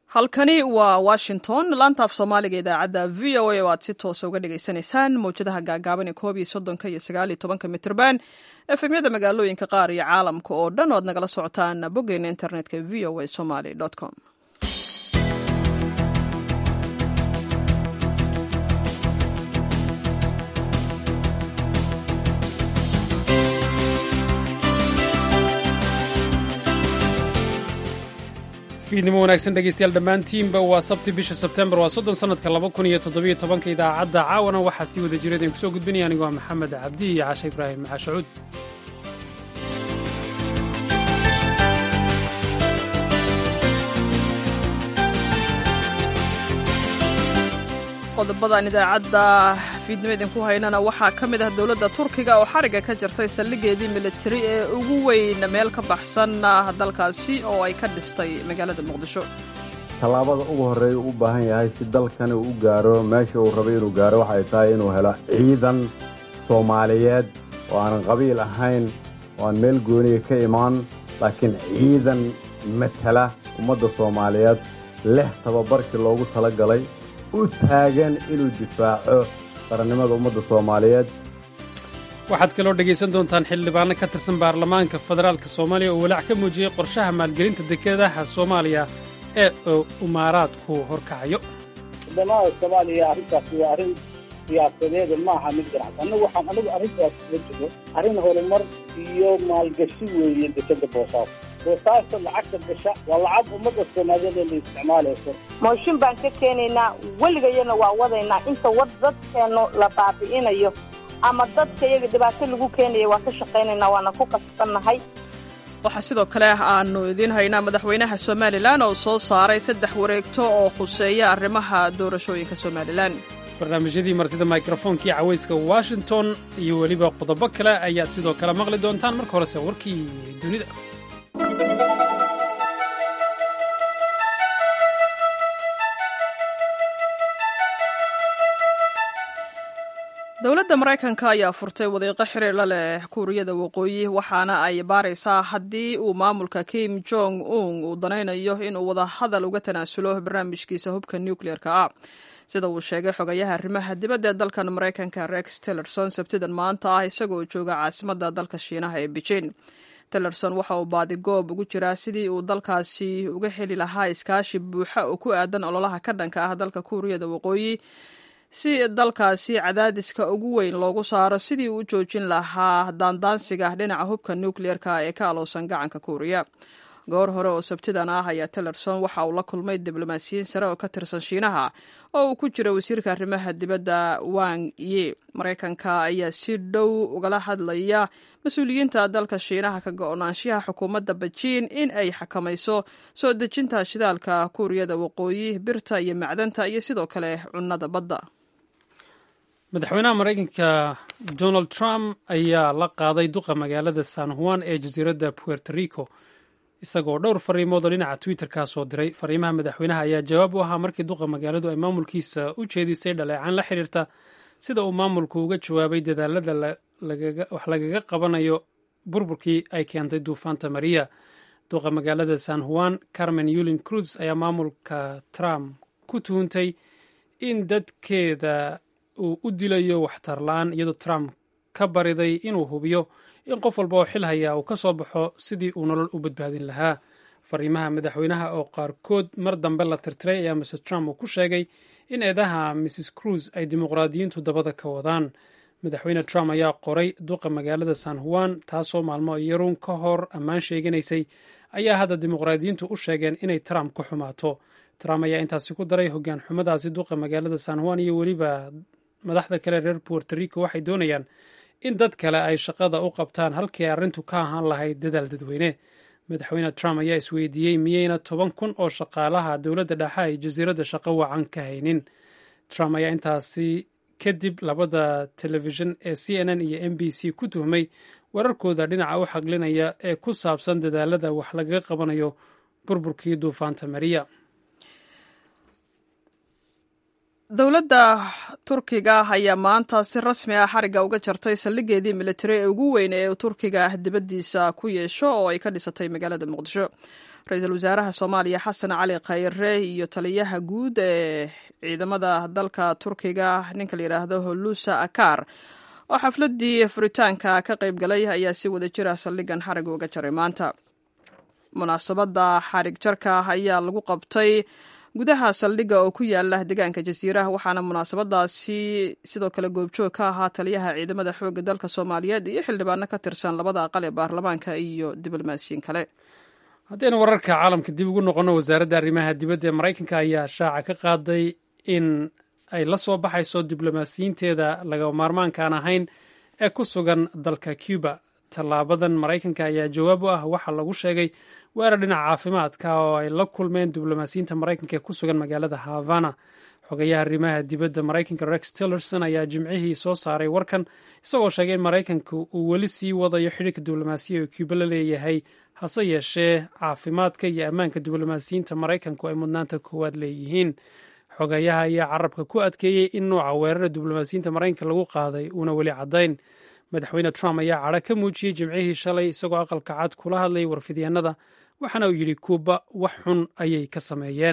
halkani waa washington laanta af soomaaliga idaacadda v o a oo aad si toosa uga dhagaysanaysaan mawjadaha gaagaaban ee koob iyo soddonka iyo sagaal iyo tobanka mitrban efemyada magaalooyinka qaar iyo caalamka oo dhan oo aad nagala socotaan boggeena internetka v o a somaly com fiidnimo wanaagsan dhegeystayaal dhammaantiinba waa sabti bisha sebtembar waa soddon sannadka laba kun iyo toddobiyo tobanka idaacadda caawana waxaa sii wada jira idin kusoo gudbinaya anigu waa maxamed cabdi iyo cashe ibraahim maxashacuud qodobadan idaacadda fiidnimo idinku haynana waxaa ka mid ah dowladda turkiga oo xariga ka jirtay saldhigeedii militari ee ugu weyn meel ka baxsan dalkaasi oo ay ka dhistay magaalada muqdisho tallaabada ugu horreeya u baahan yahay si dalkani uu gaaro meesha uu rabay inuu gaaro waxay tahay inuu helo ciidan soomaaliyeed oo aanan qabiil ahayn oo aan meel gooniya ka imaan laakiin ciidan matala ummadda soomaaliyeed leh tababarkii loogu tala galay u taagan inuu difaaco qarannimada ummadda soomaaliyeed waxaad kaloo dhegaysan doontaan xildhibaano ka tirsan baarlamaanka federaalk soomaaliya oo walaac ka muujiyey qorshaha maalgelinta dekedaha soomaaliya ee umaaraadku horkacayo wadamada soomaaliya arrintaasi waa arrin siyaasadeeda ma aha mid ganacsi annagu waxaan anigu arrintaas kula jiro arrin horumar iyo maalgashi weeye dekeda boosaaso boosaaso lacagta gasha waa lacag ummadda soomaaliyeed ee la isticmaalayso mooshin baan ka keenaynaa weligayana waa wadaynaa inta wad dadkeennu la baabi'inayo ama dadka iyaga dhibaato lagu keenaya waa ka shaqaynaynaa waana ku kasbannahay waxaa sidoo kale aanu idiin haynaa madaxweynaha somalilan oo soo saaray saddex wareegto oo khuseeya arrimaha doorashooyinka somalilan barnaamijyadii martida mikrofonkii cawayska washington iyo weliba qodobo kale ayaad sidoo kale maqli doontaan marka horese warkii dunida dowladda maraykanka ayaa furtay wadiiqo xiriir la leh kuuriyada waqooyi waxaana ay baaraysaa haddii uu maamulka kim jong un uu danaynayo inuu wadahadal uga tanaasulo barnaamijkiisa hubka nucleer-ka ah sida uu sheegay xogayaha arrimaha dibadda ee dalkan maraykanka rex tillerson sabtidan maanta ah isagoo jooga caasimadda dalka shiinaha ee beijing tillerson waxa uu baadigoob ugu jiraa sidii uu dalkaasi uga heli lahaa iskaashi buuxa oo ku aadan ololaha ka dhanka ah dalka kuuriyada waqooyi si dalkaasi cadaadiska ugu weyn loogu saaro sidii uu u joojin lahaa daandaansiga dhinaca hubka nucleer-ka ee ka alowsan gacanka kuuriya goor hore oo sabtidan ah ayaa tillerson waxa uu la kulmay diblomaasiyiin sare oo ka tirsan shiinaha oo uu ku jira wasiirka arrimaha dibadda wang ye maraykanka ayaa si dhow ugala hadlaya mas-uuliyiinta dalka shiinaha ka go-naanshaha xukuumadda bejiin in ay xakamayso soo dejinta shidaalka kuuriyada waqooyi birta iyo macdanta iyo sidoo kale cunnada badda madaxweynaha maraykanka donald trump ayaa la qaaday duqa magaalada san juan ee jasiiradda puerto rico isagoo dhowr fariimood oo dhinaca twitter-ka soo diray fariimaha madaxweynaha ayaa jawaab u ahaa markii duqa magaaladu ay maamulkiisa u jeedisay dhaleecaan la xiriirta sida uu maamulku uga jawaabay dadaalada wax lagaga qabanayo burburkii ay keentay duufaanta mariya duqa magaalada san juan carmen yulin cruz ayaa maamulka trump ku tuhuntay in dadkeeda uu u dilayo waxtarla-aan iyadoo trump ka bariday inuu hubiyo in qof walba oo xil hayaa uu ka soo baxo sidii uu nolol u badbaadin lahaa fariimaha madaxweynaha oo qaarkood mar dambe la tirtiray ayaa mr trump uu ku sheegay in eedaha mrs cruz ay dimuqraadiyiintu dabada ka wadaan madaxweyne trump ayaa qoray duqa magaalada san juan taasoo maalmo iyaruun ka hor ammaan sheeganaysay ayaa hadda dimuqraadiyiintu u sheegeen inay trump ku xumaato trump ayaa intaasi ku daray hoggaan xumadaasi duqa magaalada san juan iyo weliba madaxda kale reer puerto rico waxay doonayaan in dad kale ay shaqada u qabtaan halkii ay arrintu ka ahaan lahayd dadaal dadweyne madaxweyne trump ayaa isweydiiyey miyeyna toban kun oo shaqaalaha dowladda dhexe ay jasiiradda shaqo wacan ka haynin trump ayaa intaasi kadib labada telefishin ee c n n iyo m b c ku tuhmay wararkooda dhinaca u xaglinaya ee ku saabsan dadaalada wax lagaga qabanayo burburkii duufaanta mariya dowladda turkiga ayaa maanta si rasmi ah xarigga uga jartay saldhigeedii militari ee ugu weyn ee turkiga dibaddiisa ku yeesho oo ay ka dhisatay magaalada muqdisho ra-iisul wasaaraha soomaaliya xasan cali khayre iyo taliyaha guud ee ciidamada dalka turkiga ninka la yidhaahdo holusa akar oo xafladii furitaanka ka qayb galay ayaa si wada jira saldhigan xarigga uga jaray maanta munaasabadda xarig jarka ayaa lagu qabtay gudaha saldhigga oo ku yaala deegaanka jasiiraha waxaana munaasabadaasi sidoo kale goobjoog ka ahaa taliyaha ciidamada xoogga dalka soomaaliyeed iyo xildhibaano ka tirsan labada aqal ee baarlamaanka iyo diblomaasiyiin kale haddaynu wararka caalamka dib ugu noqonno wasaaradda arrimaha dibadda ee maraykanka ayaa shaaca ka qaaday in ay la soo baxayso diblomaasiyiinteeda laga maarmaankaan ahayn ee ku sugan dalka cuba tallaabadan maraykanka ayaa jawaab u ah waxaa lagu sheegay weerar dhinaca caafimaadka oo ay la kulmeen diblomaasiyiinta maraykanka ee ku sugan magaalada havana xogayaha arrimaha dibadda maraykanka rex tillerson ayaa jimcihii soo saaray warkan isagoo sheegay in maraykanka uu weli sii wadayo xidhiirka diblomaasiya oo cuba la leeyahay hase yeeshee caafimaadka iyo ammaanka diblomaasiyiinta maraykanku ay mudnaanta koowaad leeyihiin xogayaha ayaa carabka ku adkeeyey in nuuca weerara diblomaasiyiinta maraykanka lagu qaaday uuna weli caddayn madaxweyne trump ayaa cadho ka muujiyey jimcihii shalay isagoo aqalka cad kula hadlayay warfidyaenada waxaana uu yidhi kuuba wax xun ayay ka sameeyeen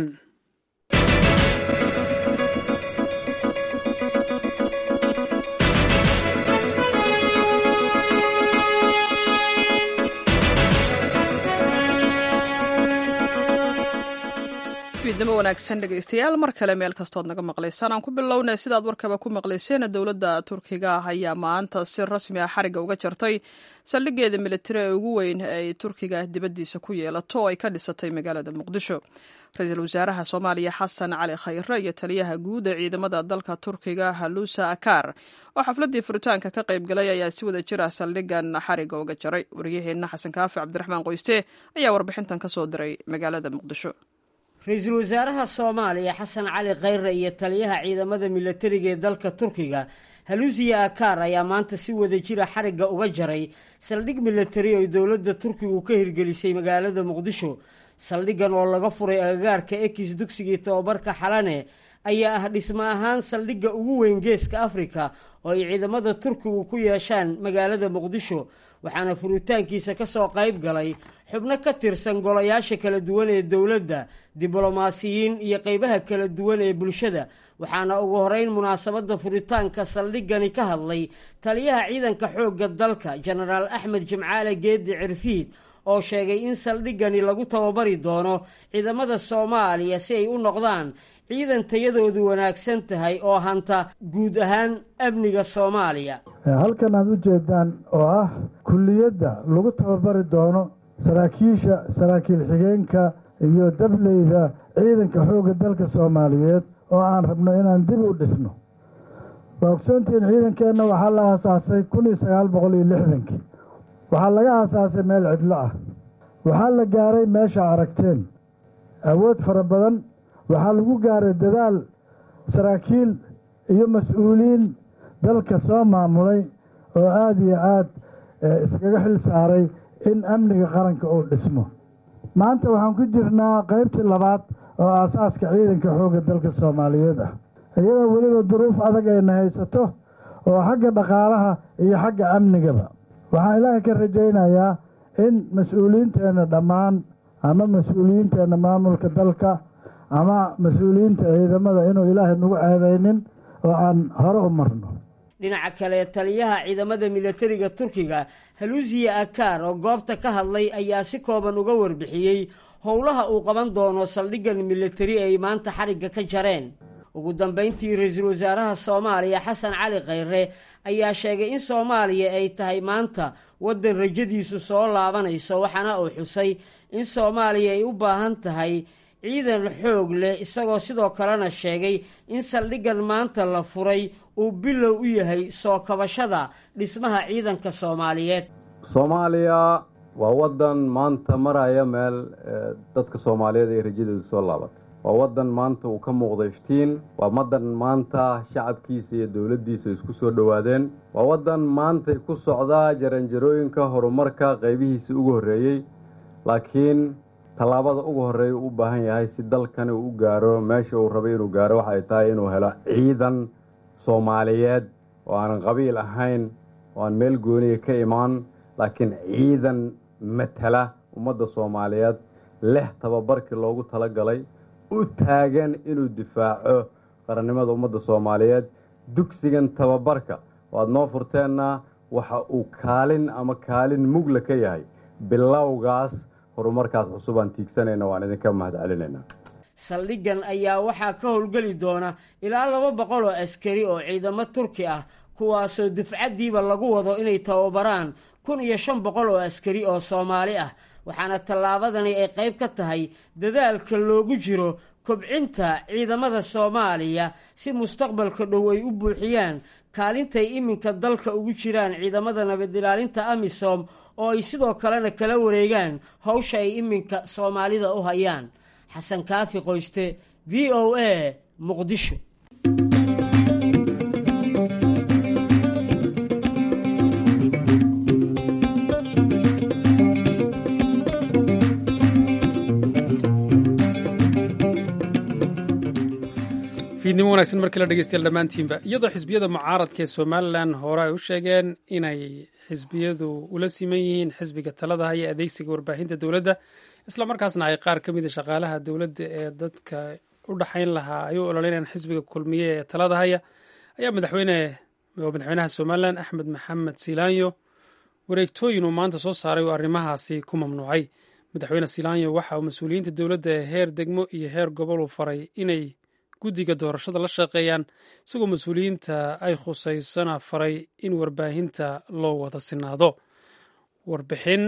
fiidnimo wanaagsan dhegaystayaal mar kale meel kastood naga maqlaysaan aan ku bilownay sidaad warkaba ku maqlayseen dowladda turkiga ayaa maanta si rasmi ah xarigga uga jartay saldhigeeda militari ee ugu weyn ay turkiga dibaddiisa ku yeelato oo ay ka dhisatay magaalada muqdisho ra-iisul wasaaraha soomaaliya xasan cali khayre iyo taliyaha guud ee ciidamada dalka turkiga halusa akar oo xafladii furitaanka ka qayb galay ayaa si wada jir ah saldhigan xarigga uga jaray waryaheenna xasan kaafi cabdiraxmaan qoyste ayaa warbixintan ka soo diray magaalada muqdisho ra-iisul wasaaraha soomaaliya xasan cali khayre iyo taliyaha ciidamada milatariga ee dalka turkiga halusiya akar ayaa maanta si wada jira xarigga uga jaray saldhig milatari oo dowladda turkigu ka hirgelisay magaalada muqdisho saldhiggan oo laga furay agagaarka ekis dugsigii tobabarka xalane ayaa ah dhismo ahaan saldhigga ugu weyn geeska afrika oo ay ciidamada turkigu ku yeeshaan magaalada muqdisho waxaana furitaankiisa ka soo qayb galay xubno ka tirsan golayaasha kala duwan ee dowladda diblomaasiyiin iyo qeybaha kala duwan ee bulshada waxaana ugu horeyn munaasabadda furitaanka saldhigani ka hadlay taliyaha ciidanka xoogga dalka jenaraal axmed jimcaale geedi cirfiid oo sheegay in saldhigani lagu tababari doono ciidamada soomaaliya si ay u noqdaan ciidan tayadoodu wanaagsan tahay oo hanta guud ahaan amniga soomaaliya halkan aad u jeedaan oo ah kulliyadda lagu tababari doono saraakiisha saraakiil xigeenka iyo dableyda ciidanka xoogga dalka soomaaliyeed oo aan rabno inaan dib u dhisno waa ogsoontihiin ciidankeenna waxaa la aasaasay kun iyo sagaal boqol iyo lixdankii waxaa laga aasaasay meel cidlo ah waxaa la gaaray meesha aragteen awood fara badan waxaa lagu gaaray dadaal saraakiil iyo mas-uuliyiin dalka soo maamulay oo aada iyo aada iskaga xil saaray in amniga qaranka uu dhismo maanta waxaan ku jirnaa qaybtii labaad oo aasaaska ciidanka xoogga dalka soomaaliyeed ah iyadoo weliba duruuf adag ayna haysato oo xagga dhaqaalaha iyo xagga amnigaba waxaan ilaahay ka rajaynayaa in mas-uuliyiinteenna dhammaan ama mas-uuliyiinteenna maamulka dalka ama mas-uuliyiinta ciidamada inuu ilaahay nagu ceebaynin oo aan hore u marno dhinaca kale taliyaha ciidamada milatariga turkiga halusiya akar oo goobta ka hadlay ayaa si kooban uga warbixiyey howlaha uu qaban doono saldhiggan milatari ay maanta xarigga ka jareen ugu dambayntii ra-iisul wasaaraha soomaaliya xasan cali khayre ayaa sheegay in soomaaliya ay tahay maanta waddan rajadiisu soo laabanayso waxaana uu xusay in soomaaliya ay u baahan tahay ciidan xoog leh isagoo sidoo kalena sheegay in saldhiggan maanta la furay uu bilow u yahay soo kabashada dhismaha ciidanka soomaaliyeed soomaaliya waa waddan maanta maraya meel dadka soomaaliyeed ay rajadeedu soo laabatay waa waddan maanta uu ka muuqday iftiin waa waddan maanta shacabkiisa iyo dowladdiisa isku soo dhowaadeen waa waddan maantay ku socdaa jaranjarooyinka horumarka qaybihiisa ugu horreeyey laakiin tallaabada ugu horreeya u baahan yahay si dalkani uu gaaro meesha uu rabay inuu gaaro waxay tahay inuu helo ciidan soomaaliyeed oo aanan qabiil ahayn oo aan meel gooniya ka imaan laakiin ciidan matala ummadda soomaaliyeed leh tababarkii loogu talagalay u taagan inuu difaaco qarannimada ummadda soomaaliyeed dugsigan tababarka waad noo furteenna waxa uu kaalin ama kaalin mugla ka yahay bilowgaas horumarkaas cusub aan tiigsanayna waan idinka mahad celinaynaa saldhiggan ayaa waxaa ka howlgeli doona ilaa laba boqol oo askari oo ciidamo turki ah kuwaasoo dufcaddiiba lagu wado inay tababaraan kun iyo shan boqol oo askari oo soomaali ah waxaana tallaabadani ay qayb ka tahay dadaalka loogu jiro kobcinta ciidamada soomaaliya si mustaqbalka dhow ay u buuxiyaan kaalintay iminka dalka ugu jiraan ciidamada nabadilaalinta amisom oo ay sidoo kalena kala wareegaan howsha ay iminka soomaalida u hayaan xasan kaafi qoyste v o a muqdisho fiidnimo wanaagsan markii la dhegeystayaal dhammaantiinba iyadoo xisbiyada mucaaradka ee somalilan hore ay u sheegeen inay xisbiyadu ula siman yihiin xisbiga talada haya adeegsiga warbaahinta dowladda islamarkaasna ay qaar ka mida shaqaalaha dowladda ee dadka u dhaxayn lahaa ay u ololeynayaan xisbiga kulmiye ee talada haya ayaa madaxweyne madaxweynaha somalilan axmed maxamed silaanyo wareegtooyin uu maanta soo saaray oo arrimahaasi ku mamnuucay madaxweyne silaanyo waxa uu mas-uuliyiinta dowladda ee heer degmo iyo heer gobol uu faray inay guddiga doorashada la shaqeeyaan isagoo mas-uuliyiinta ay khusaysana faray in warbaahinta loo wada sinaado warbixin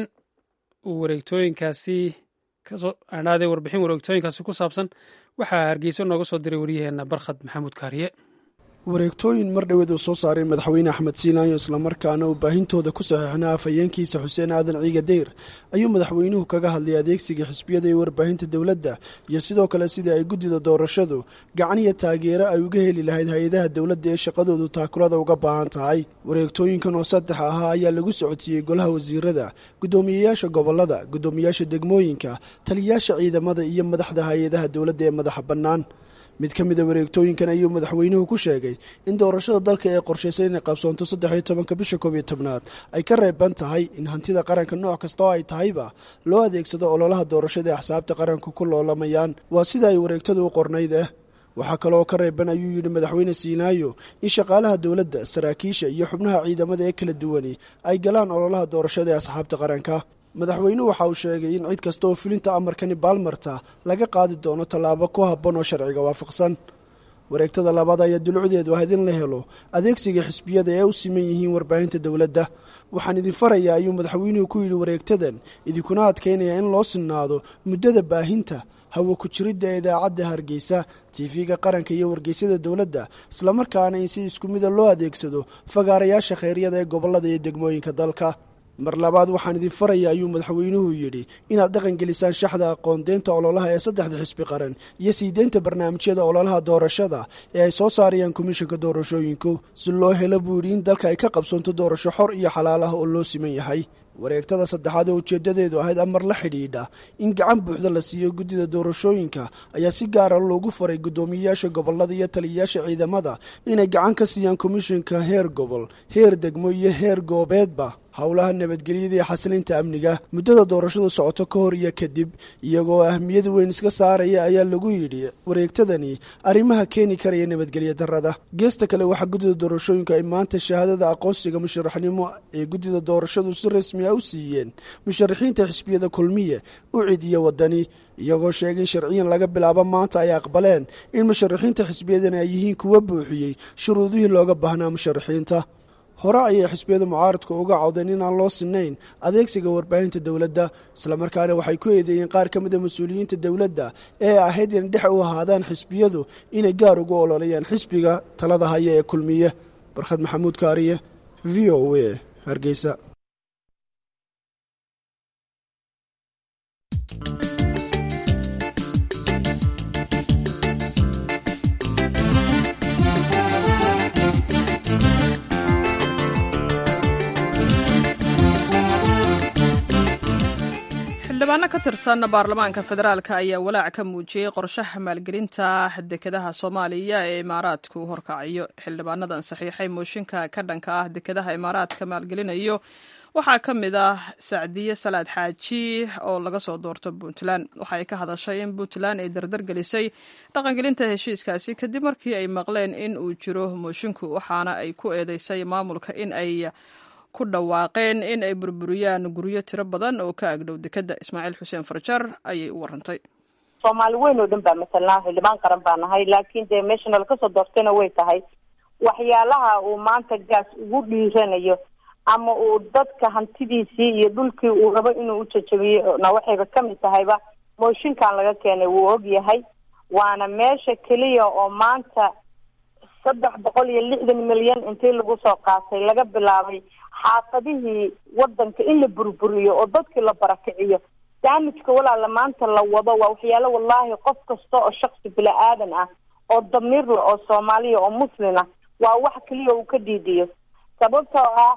wareegtooyinkaasi kasooadhaade warbixin wareegtooyinkaasi ku saabsan waxaa hargeyso nooga soo diray waryaheena barkhad maxamuud kaariye wareegtooyin mar dhoweed uu soo saaray madaxweyne axmed siinaanyo islamarkaana uu baahintooda ku saxiixnaa afhayeenkiisa xuseen aadan ciiga deyr ayuu madaxweynuhu kaga hadlay adeegsiga xisbiyada iyo warbaahinta dowladda iyo sidoo kale sidii ay guddida doorashadu gacan iyo taageero ay uga heli lahayd hay-adaha dowladda ee shaqadoodu taakulada uga baahan tahay wareegtooyinkan oo saddex ahaa ayaa lagu socodsiiyey golaha wasiirada guddoomiyeyaasha gobollada guddoomiyaasha degmooyinka taliyayaasha ciidamada iyo madaxda hay-adaha dowladda ee madaxa bannaan mid ka mida wareegtooyinkan ayuu madaxweynuhu ku sheegay in doorashada dalka ee qorshaysay inay qabsoonto saddex iyo tobanka bisha koob iyo tobnaad ay ka reeban tahay in hantida qaranka nooc kasta oo ay tahayba loo adeegsado ololaha doorashada ee axsaabta qaranku ku loolamayaan waa sida ay wareegtadu u qornayd ah waxaa kaloo ka reeban ayuu yidhi madaxweyne siinaayo in shaqaalaha dowladda saraakiisha iyo xubnaha ciidamada ee kala duwani ay galaan ololaha doorashada ee asxaabta qaranka madaxweynuhu waxa uu sheegay in cid kasta oo fulinta amarkani baalmarta laga qaadi doono tallaabo ku habboon oo sharciga waafaqsan wareegtada labaad ayaa dulucdeedu ahayd in la helo adeegsiga xisbiyada ee u siman yihiin warbaahinta dowladda waxaan idin farayaa ayuu madaxweynuhu ku yidhi wareegtadan idinkuna adkaynaya in loo sinnaado muddada baahinta hawo ku jiridda ee idaacadda hargeysa tiifiga qaranka iyo wargeysyada dowladda islamarkaana in si isku mida loo adeegsado fagaarayaasha kheyryada ee gobollada iyo degmooyinka dalka mar labaad waxaan idin faraya ayuu madaxweynuhu yidhi inaad dhaqangelisaan shaxda aqoondeynta ololaha ee saddexda xisbi qaran iyo sii deynta barnaamijyada ololaha doorashada ee ay soo saarayaan komishanka doorashooyinku si loo helo buu yidhi in dalka ay ka qabsoonto doorasho xor iyo xalaal ah oo loo siman yahay wareegtada saddexaad oo ujeeddadeedu ahayd amar la xidhiidha in gacan buuxda la siiyo guddida doorashooyinka ayaa si gaara loogu faray guddoomiyeyaasha gobollada iyo taliyayaasha ciidamada inay gacan ka siiyaan komishanka heer gobol heer degmo iyo heer goobeedba howlaha nabadgelyada iyo xasilinta amniga muddada doorashadu socoto ka hor iyo kadib iyagoo ahmiyad weyn iska saaraya ayaa lagu yidhi wareegtadani arrimaha keeni karaya nabadgelya darrada geesta kale waxaa guddida doorashooyinka ay maanta shahaadada aqoonsiga musharaxnimo ee guddida doorashadu si rasmi a u siiyeen musharaxiinta xisbiyada kulmiye ucid iyo wadani iyagoo sheegay in sharciyan laga bilaabo maanta ay aqbaleen in musharaxiinta xisbiyadani ay yihiin kuwa buuxiyey shuruudihii looga baahnaa musharaxiinta hore ayay xisbiyada mucaaradku uga cawdeen inaan loo sinayn adeegsiga warbaahinta dowladda islamarkaana waxay ku eedeeyeen qaar ka mida mas-uuliyiinta dowladda ee ahayd in dhex u ahaadaan xisbiyadu inay gaar ugu ololayaan xisbiga talada haya ee kulmiye barkhad maxamuud kaariye v o a hargeysa xildhibaano ka tirsan baarlamaanka federaalk ayaa walaac ka muujiyey qorshaha maalgelinta dekedaha soomaaliya ee imaaraadku horkacayo xildhibaanadan saxiixay mooshinka ka dhanka ah dekedaha imaaraadka maalgelinayo waxaa ka mid ah sacdiye salaad xaaji oo laga soo doorto puntland waxay ka hadashay in puntland ay dardar gelisay dhaqangelinta heshiiskaasi kadib markii ay maqleen in uu jiro moshinku waxaana ay ku eedeysay maamulka in ay ku dhawaaqeen in ay burburiyaan guryo tiro badan oo ka agdhow dekedda ismaaciil xuseen farjar ayay u warantay soomaali weyn oo dhan baa matalnaa xildhibaan qaran baa nahay laakiin dee meesha nala kasoo doortayna way tahay waxyaalaha uu maanta gaas ugu dhiiranayo ama uu dadka hantidiisii iyo dhulkii uu rabo inuu ujajabiyo na waxayba kamid tahayba mooshinkan laga keenay wuu og yahay waana meesha keliya oo maanta saddex boqol iyo lixdan milyan intii lagu soo qaatay laga bilaabay xaafadihii wadanka in la burburiyo oo dadkii la barakiciyo daamijka walaala maanta la wado waa waxyaalo wallahi qof kasta oo shaksi bila aadan ah oo damiirla oo soomaaliya oo muslina waa wax keliya uu ka dhiidiyo sababtoo ah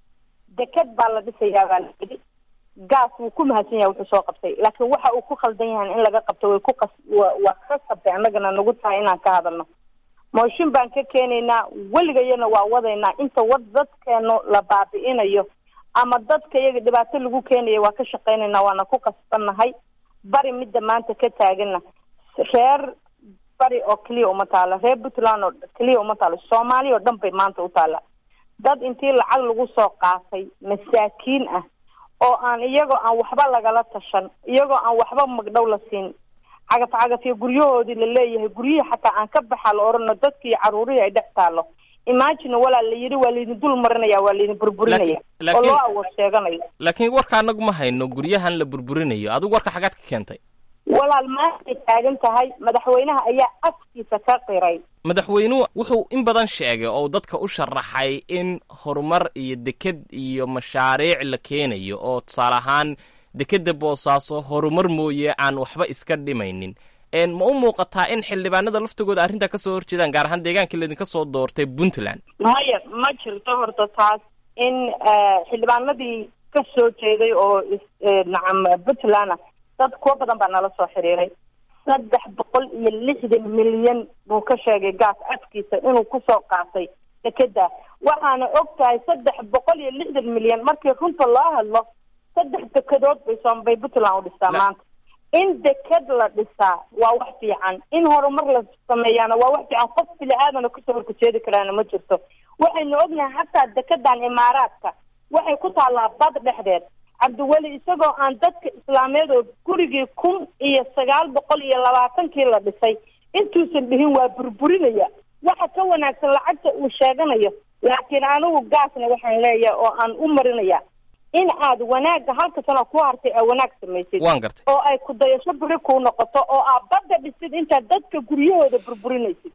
deked baa la dhisayaa baa layidhi gaas wuu ku mahadsan yahay wuxuu soo qabtay laakiin waxa uu ku khaldan yahay in laga qabto way ku qas waa ka qabtay annagana nagu tahay inaan ka hadalno mooshin baan ka keenaynaa weligayana waa wadaynaa inta wad dadkeenu la baabi'inayo ama dadka iyaga dhibaato lagu keenaya waa ka shaqaynaynaa waana ku kasbannahay bari midda maanta ka taagana reer bari oo keliya uma taalo reer puntland oo keliya uma taalo soomaaliya oo dhan bay maanta u taalla dad intii lacag lagu soo qaatay masaakiin ah oo aan iyagoo aan waxba lagala tashan iyagoo aan waxba magdhow la siin cagaf cagaf iyo guryahoodii la leeyahay guryihii xataa aan ka baxa la orano dadki iyo caruurihii ay dhex taalo imagine walaa la yidhi waa laydin dul marinaya waa laydin burburinaya oo loo awood sheeganayo laakiin warka anagu ma hayno guryahan la burburinayo adigu warka xagaad ka keentay walaal maantay taagan tahay madaxweynaha ayaa afkiisa ka qiray madaxweynuhu wuxuu in badan sheegay oo dadka u sharaxay in horumar iyo deked iyo mashaariic la keenayo oo tusaale ahaan dekedda boosaaso horumar mooye aan waxba iska dhimaynin ma u muuqataa in xildhibaanada laftigooda arrintaa kasoo horjeedaan gaar ahaan deegaankii laydinka soo doortay puntland maya ma jirto horta taas in xildhibaanadii ka soo jeeday oo nacam puntland dad kuwa badan baa nala soo xiriiray saddex boqol iyo lixdan milyan buu ka sheegay gaas afkiisa inuu kusoo qaatay dekeda waxaana og tahay saddex boqol iyo lixdan milyan markii runta loo hadlo saddex dekedood bay soomabay puntland u dhistaa maanta in deked la dhisaa waa wax fiican in horumar la sameeyaana waa wax fiican qof bili aadana kusoo horkajeedi karaana ma jirto waxaynu ognahay hataa dekedan imaaraadka waxay ku taallaa bad dhexdeed cabdiweli isagoo aan dadka islaameed oo gurigii kun iyo sagaal boqol iyo labaatankii la dhisay intuusan dhihin waa burburinaya waxa ka wanaagsan lacagta uu sheeganayo laakiin anigu gaasna waxaan leeyahay oo aan u marinaya in aad wanaagga halka sano ku hartay aa wanaag samaysid waan gartay oo ay ku dayasho beri kuu noqoto oo aad badda dhisid intaad dadka guryahooda burburinaysid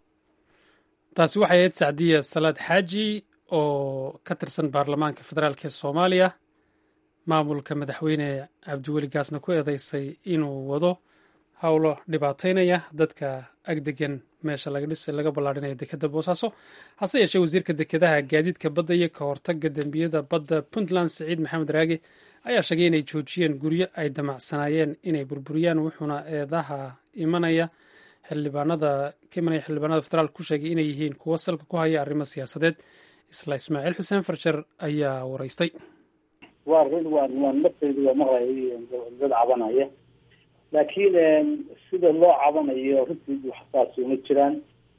taasi waxay ahayd sacdiya salaad xaaji oo ka tirsan baarlamaanka federaalk ee soomaaliya maamulka madaxweyne cabdiweli gaasna ku eedeysay inuu wado howlo dhibaataynaya dadka agdegan meesha laga dhis laga ballaarhinayo dekeda boosaaso hase yeeshee wasiirka dekedaha gaadiidka badda iyo ka hortaga dembiyada badda puntland siciid maxamed raage ayaa sheegay inay joojiyeen guryo ay damacsanaayeen inay burburiyaan wuxuuna eedaha imanaya xildhibaanada ka imanaya xildhibaanada federaalk ku sheegay inay yihiin kuwo salka ku haya arrimo siyaasadeed isla ismaaciil xuseen farjar ayaa waraystay waa run waa waa nafteyda waa maqlay dad cabanaya laakiin sida loo cabanayo runtii waxsaas uma jiraan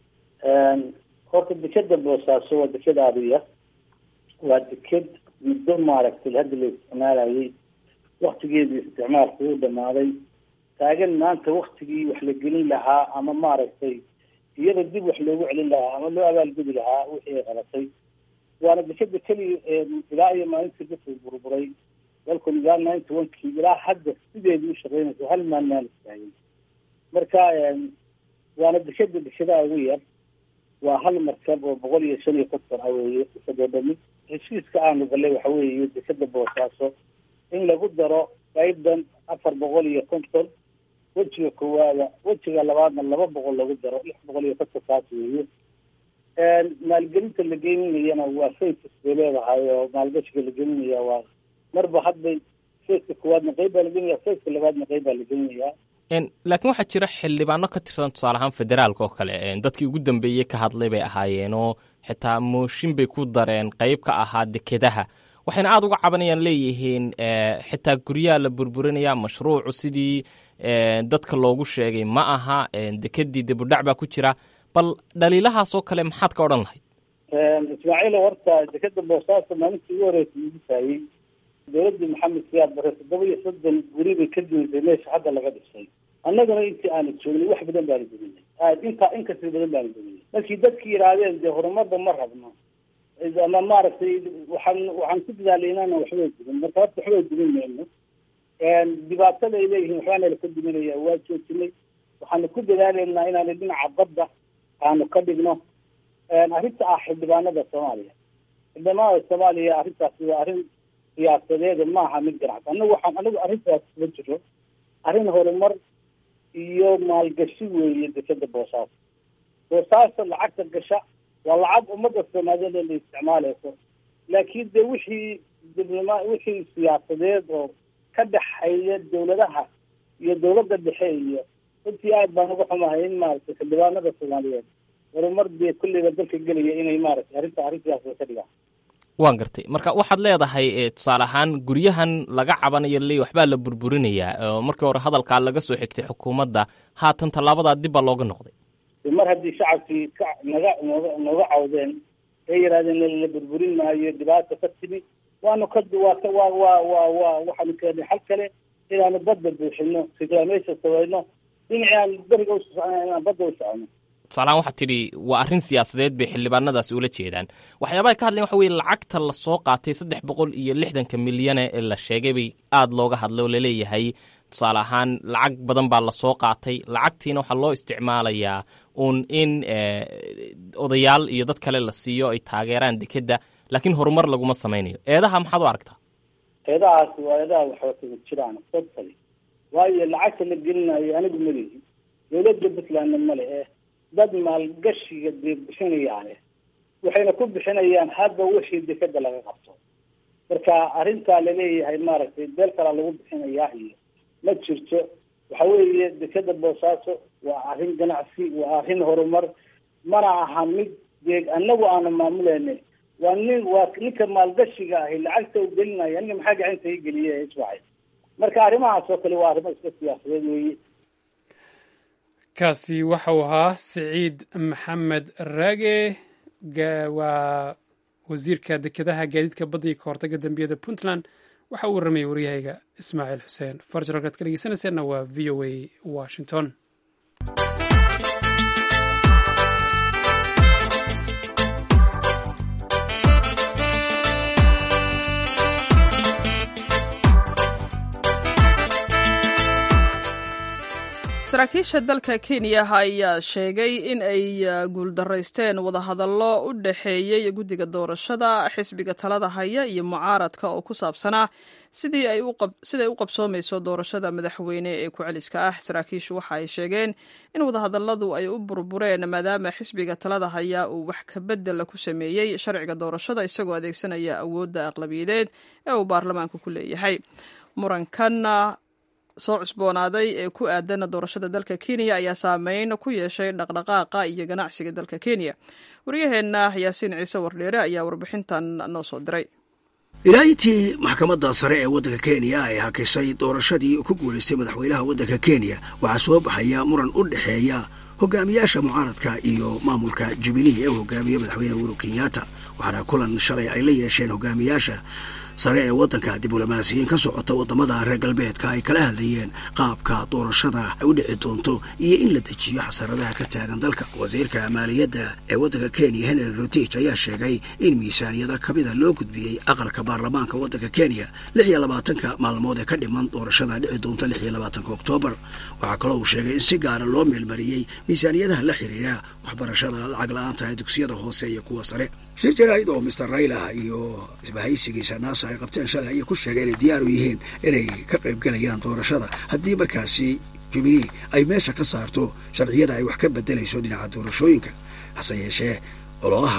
horta dekeda boosaaso waa deked aadiya waa deked muddo maaragtay hadda la isticmaalayay waktigeedii isticmaalku uu dhamaaday taagan maanta waktigii wax la gelin lahaa ama maaragtay iyada dib wax loogu celin lahaa ama loo abaalgudi lahaa wixii ay qabatay waana dekeda keliya ilaa iyo maalintii dadku burburay dalkun ilaa ninety one kii ilaa hadda sideedii u shaqeynaysa hal maan maan istaagin marka waana dekeda dekedaa ugu yar waa hal markab oo boqol iyo shan iyo konton ah weeye isadoo dhami heshiiska aanu galay waxa weeye dekeda boosaaso in lagu daro qeybdan afar boqol iyo konton wejiga koowaada wejiga labaadna laba boqol lagu daro lix boqol iyo konton kaas weeye maalgelinta la gelinayana waa faces bay leedahay oo maalgashiga la gelinaya waa marba hadbay feeska koowaadna qayb baa la gelinaya feeska labaadna qayb baa la gelinayaa laakiin waxaa jira xildhibaano ka tirsan tusaale ahaan federaalka oo kale dadkii ugu dambeeyey ka hadlay bay ahaayeen oo xitaa mooshin bay ku dareen qayb ka ahaa dekedaha waxayna aada uga cabanayaan leeyihiin xitaa guryaha la burburinaya mashruucu sidii dadka loogu sheegay ma aha dekedii dibudhac baa ku jira bal dhaliilahaasoo kale maxaad ka odhan lahayd ismaaciil horta dekeda boosaaso maalintii ugu horeysa lagu taayey dowladii maxamed siyaad bare toddoba iyo soddon guri bay ka duuntay meesha hadda laga dhisay annaguna intii aanu joognay wax badan baanu duminay aad intaa inkasii badan baanu duminay markii dadkii yidhaahdeen dee horumarba ma rabno ama maaragtay waxaan waxaan ku dadaalay inaana waxbay dumin marka horta waxbay dumin mayno dhibaatada ay leeyihiin waxbaana laka duminaya waa joojinay waxaanu ku dadaalaynaa inaanu dhinaca badda aanu ka dhigno arrinta ah xildhibaanada soomaaliya xildhibaanada soomaaliya arrintaasi waa arrin siyaasadeeda maaha mid ganacsi anagu waxaan anagu arrintaas kuma jiro arrin horumar iyo maalgashi weeye dekeda boosaaso boosaaso lacagta gasha waa lacag ummadda soomaaliyeed la isticmaaleyso laakiin de wixii dibloma wixii siyaasadeed oo ka dhexeeya dawladaha iyo dawladda dhexe iyo runtii aad baan uga xumahay in maaragtay xildhibaanada soomaaliyeed horumar dee kulleyba dalka gelaya inay maaragtay arrinta arrin siyaasada ka dhigaan waan gartay marka waxaad leedahay tusaale ahaan guryahan laga cabanayo le waxbaa la burburinayaa oo markii hore hadalkaa laga soo xigtay xukuumadda haatan tallaabadaa dib baa looga noqday mar haddii shacabkii ka naga nooga nooga cawdeen ay yidhahdeen la burburin maayo dhibaata ka timi waanu ka waa waa waa waa waa waxaanu keenay xal kale inaanu badda buuxino reclamation samayno dhinacii aan beriga u socono inaan badda u socono tusaalahaan waxaad tidhi waa arrin siyaasadeed bay xildhibaanadaasi ula jeedaan waxyaabaha ka hadlayan waxa weye lacagta lasoo qaatay saddex boqol iyo lixdanka milyane ee la sheegay bay aada looga hadlay oo laleeyahay tusaale ahaan lacag badan baa lasoo qaatay lacagtiina waxaa loo isticmaalayaa uun in odayaal iyo dad kale la siiyo ay taageeraan dekedda laakiin horumar laguma samaynayo eedaha maxaad u aragtaa eedahaasi waa eedaha waxwatama jiraan totally waayo lacagta la gelinayo anigu malihi dawladda puntlandna male eh dad maalgashiga dee bixinayaane waxayna ku bixinayaan hadba wixii dekeda laga qabto marka arrintaa laleeyahay maaragtay beel kalaa lagu bixinayaa iyo ma jirto waxa weeye dekeda boosaaso waa arrin ganacsi waa arrin horumar mana aha mid dee anagu aanu maamuleyna waa nin waa ninka maalgashiga ahi lacagta u gelinaya aniga maxaa gacanta i geliye iswacay marka arrimahaas oo kale waa arrimo iska siyaasadeed weeye kaasi waxa uu ahaa siciid maxamed raage waa wasiirka dekedaha gaadiidka badda iyo kahortaga dembiyada puntland waxa uu warramayay waryahayga ismaaciil xuseen farjar halkaad ka dhegeysanayseena waa v o a washington saraakiisha dalka kenya ayaa sheegay in ay guuldaraysteen wadahadallo u dhexeeyey guddiga doorashada xisbiga talada haya iyo mucaaradka oo ku saabsanaa sidii ay u qabsoomayso doorashada madaxweyne ee ku-celiska ah saraakiishu waxa ay sheegeen in wadahadalladu ay u burbureen maadaama xisbiga talada haya uu wax kabedela ku sameeyey sharciga doorashada isagoo adeegsanaya awoodda aqlabiyadeed ee uu baarlamaanka ku leeyahay murankan soo cusboonaaday ee ku aadan doorashada dalka kenya ayaa saameyn ku yeeshay dhaqdhaqaaqa iyo ganacsiga dalka kenya waryaheenna yaasiin ciise wardheere ayaa warbixintan noo soo diray ilaaintii maxkamadda sare ee waddanka kenya ay hakisay doorashadii ku guulaystay madaxweynaha waddanka kenya waxaa soo baxaya muran u dhexeeya hogaamiyaasha mucaaradka iyo maamulka jubilee ee uu hogaamiye madaxweyne uhuru kenyatta waxaana kulan shalay ay la yeesheen hogaamiyaasha sare ee waddanka diblomaasiyiin ka socota waddamada reer galbeedka ay kala hadlayeen qaabka doorashada ay u dhici doonto iyo in la dejiyo xasaradaha ka taagan dalka wasiirka maaliyadda ee waddanka kenya henry rotich ayaa sheegay in miisaaniyada kamida loo gudbiyey aqalka baarlamaanka waddanka kenya lix iyo labaatanka maalmood ee ka dhiman doorashada dhici doonta lix iyo labaatanka oktoobar waxaa kaloo uu sheegay in si gaara loo meelmariyey miisaaniyadaha la xiriira waxbarashada lacag la-aanta ee dugsiyada hoose iyo kuwa sare shir jaraa'id oo mister rayla iyo isbahaysigiisa naasa ay qabteen shalay ayay ku sheegeen inay diyaar u yihiin inay ka qaybgelayaan doorashada haddii markaasi jubilee ay meesha ka saarto sharciyada ay wax ka bedelayso dhinaca doorashooyinka hase yeeshee ololaha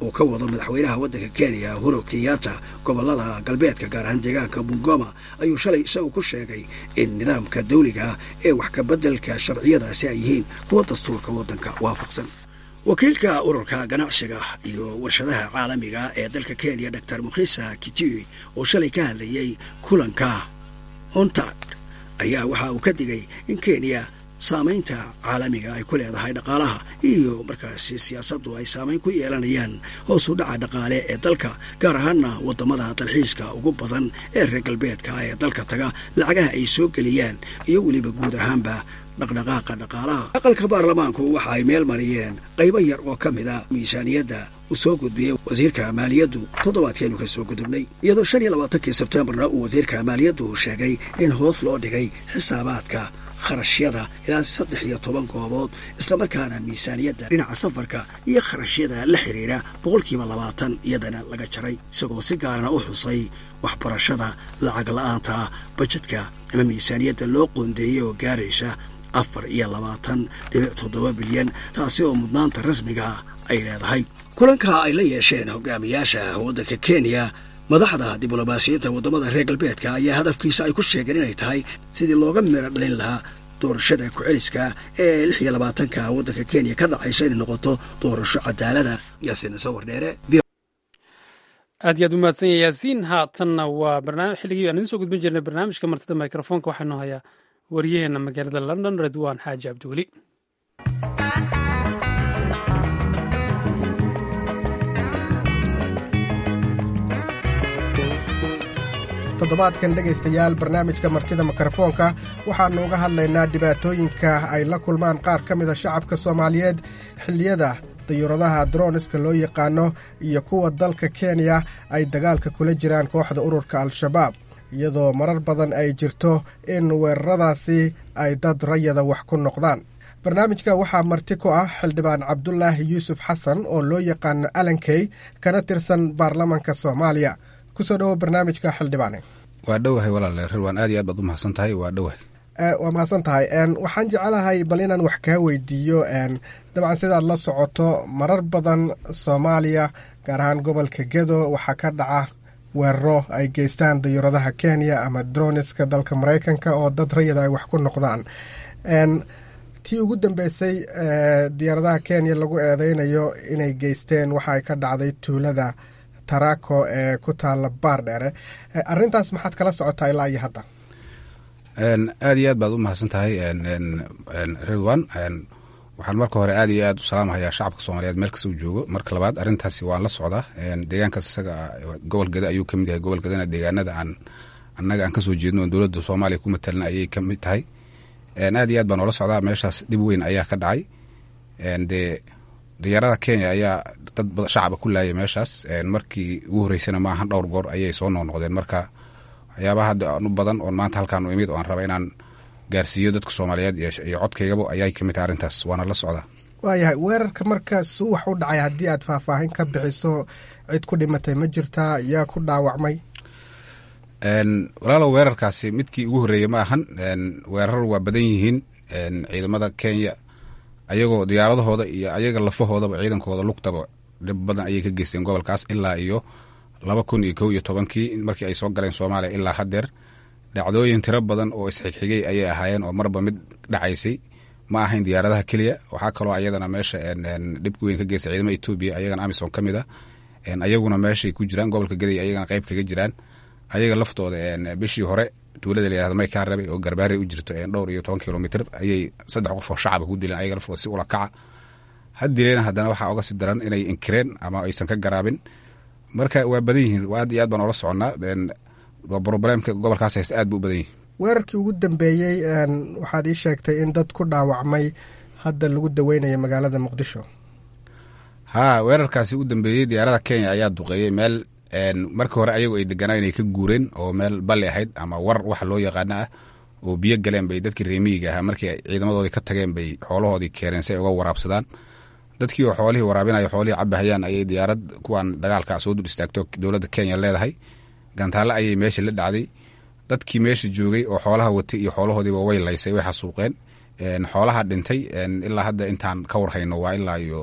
uu ka wado madaxweynaha waddanka kenya huro kenyatta gobollada galbeedka gaar ahaan deegaanka bungoma ayuu shalay isagu ku sheegay in nidaamka dawliga ah ee wax ka beddelka sharciyadaasi ay yihiin kuwa dastuurka waddanka waafaqsan wakiilka ururka ganacsiga iyo warshadaha caalamiga ee dalka kenya doctor mukhisa kitui oo shalay ka hadlayey kulanka ontad ayaa waxa uu ka digay in kenya saamaynta caalamiga ay ku leedahay dhaqaalaha iyo markaasi siyaasaddu ay saamayn ku yeelanayaan hoos u dhaca dhaqaale ee dalka gaar ahaana waddamada dalxiiska ugu badan ee reer galbeedka ee dalka taga lacagaha ay soo geliyaan iyo weliba guud ahaanba dhaqdhaqaaqa dhaqaalaha aqalka baarlamaanku waxa ay meel mariyeen qaybo yar oo ka mid a miisaaniyadda uu soo gudbiyey wasiirka maaliyaddu toddobaadkeenu ka soo gudubnay iyadoo shan iyo labaatankii sebtembarna uu wasiirka maaliyaddu sheegay in hoos loo dhigay xisaabaadka kharashyada ilaa saddex iyo toban goobood islamarkaana miisaaniyadda dhinaca safarka iyo kharashyada la xiriira boqolkiiba labaatan iyadana laga jaray isagoo si gaarana u xusay waxbarashada lacag la-aanta bajedka ama miisaaniyadda loo qoondeeyey oo gaaraysa afar iyo labaatan dhibic toddoba bilyan taasi oo mudnaanta rasmiga ay leedahay kulanka ay la yeesheen hogaamiyaasha waddanka kenya madaxda diblomaasiyadda waddamada reer galbeedka ayaa hadafkiisa ay ku sheegeen inay tahay sidii looga miro dhalin lahaa doorashada ku-celiska ee lix iyo labaatanka waddanka kenya ka dhacaysa inay noqoto doorasho cadaalada yaasiin sawir dheere aad iyo aad u mahadsan yahay yaasiin haatanna waa barnaamij xilligii aan idiin soo gudbin jirnay barnaamijka martida microfoonka waxaanu hayaa waryaheena magaalada london redwan xaaji cabdiweli toddobaadkan dhegaystayaal barnaamijka martida mikrofoonka waxaannu uga hadlaynaa dhibaatooyinka ay la kulmaan qaar ka mida shacabka soomaaliyeed xilliyada dayuuradaha droniska loo yaqaano iyo kuwa dalka kenya ay dagaalka kula jiraan kooxda ururka al-shabaab iyadoo marar badan ay jirto in weeraradaasi ay dad rayada wax ku noqdaan barnaamijka waxaa marti ku ah xildhibaan cabdulaahi yuusuf xasan oo loo yaqaano alankey kana tirsan baarlamanka soomaaliya kusoo dhowo barnaamijka xildhibaane waa dhowahay walaale rirwaan aad iyo aad baad u mahadsan tahay waa dhowahay waa mahadsan tahay waxaan jecelahay bal inaan wax kaa weydiiyo dabcan sidaad la socoto marar badan soomaaliya gaar ahaan gobolka gedo waxaa ka dhaca weeraro ay geystaan dayuuradaha kenya ama droniska dalka maraykanka oo dad rayada ay wax ku noqdaan tii ugu dambeysay diyaaradaha kenya lagu eedeynayo inay geysteen waxa ay ka dhacday tuulada tarako ee ku taala baar dheere arintaas maxaad kala socotaa ilaa iyo hadda aad iyo aad baad u mahadsan tahay ridwan waxaan marka hore aad iyo aad u salaamahayaa shacabka soomaaliyeed meel kasta uu joogo marka labaad arintaasi waan la socdaa deegaankaas isaga gobol geda ayuu kamid yahay gobol gedana deegaanada aan annaga aan kasoo jeedno dowladda soomaaliya ku matalan ayay kamid tahay aad iyo aad baan oola socdaa meeshaas dhib weyn ayaa ka dhacay dee diyaarada kenya ayaa dad shacaba ku laayay meeshaas markii ugu horeysana maahan dhowr goor ayay soo noqnoqdeen marka waxyaabaha hadda u badan oon maanta halkaan u imid oo aan raba inaan gaarsiiyo dadka soomaaliyeed iyo codkaygaba ayay kamid tahay arrintaas waana la socdaa waayahay weerarka marka suu wax u dhacay haddii aad faahfaahin ka bixiso cid ku dhimatay ma jirtaa yaa ku dhaawacmay walaalow weerarkaasi midkii ugu horreeyey ma ahan weerar waa badan yihiin ciidamada kenya ayagoo diyaaradahooda iyo ayaga lafahoodaba ciidankooda lugtaba dhib badan ayay ka geysteen gobolkaas ilaa iyo laba kun iyo kow iyo tobankii markii ay soo galeen soomaaliya ilaa haddeer dhacdooyin tiro badan oo isxigxigay ayay ahaayeen oo marba mid dhacaysay ma ahayn diyaaradaha keliya waxaa kaloo ayadana meesha dhibka weyn ka geystay ciidamada etoobiya ayagana amisom ka mid a ayaguna meeshay ku jiraan gobolka gaday ayagana qayb kaga jiraan ayaga laftooda bishii hore tuulada layihahdo maykaa rabay oo garbaare u jirto dhowr iyo toban kilomitr ayay saddex qof oo shacaba ku dileen ayaga laftooda si ula kaca had dileena haddana waxaa oga si daran inay inkireen ama aysan ka garaabin marka waa badan yihiin aad iyo aad baan oola soconnaa broblemka gobolkaas haysta aad bu u badan yihin weerarkii ugu dambeeyey waxaad ii sheegtay in dad ku dhaawacmay hadda lagu daweynaya magaalada muqdisho haa weerarkaasi u dambeeyey diyaarada kenya ayaa duqeeyey meel markii hore ayagu ay deganaa inay ka guureen oo meel balli ahayd ama war waxa loo yaqaana ah oo biyo galeen bay dadkii reemiyiga ahaa markii ciidamadoodii ka tageen bay xoolahoodii keeneen si ay uga waraabsadaan dadkii oo xoolihii waraabinayo xoolihii cabahayaan ayay diyaarad kuwan dagaalka soo dul istaagto dowladda kenya leedahay gantaalle ayay meesha la dhacday dadkii meesha joogay oo xoolaha watay iyo xoolahoodiiba way laysay way xasuuqeen xoolaha dhintay ilaa hadda intaan ka warhayno waa ilaa iyo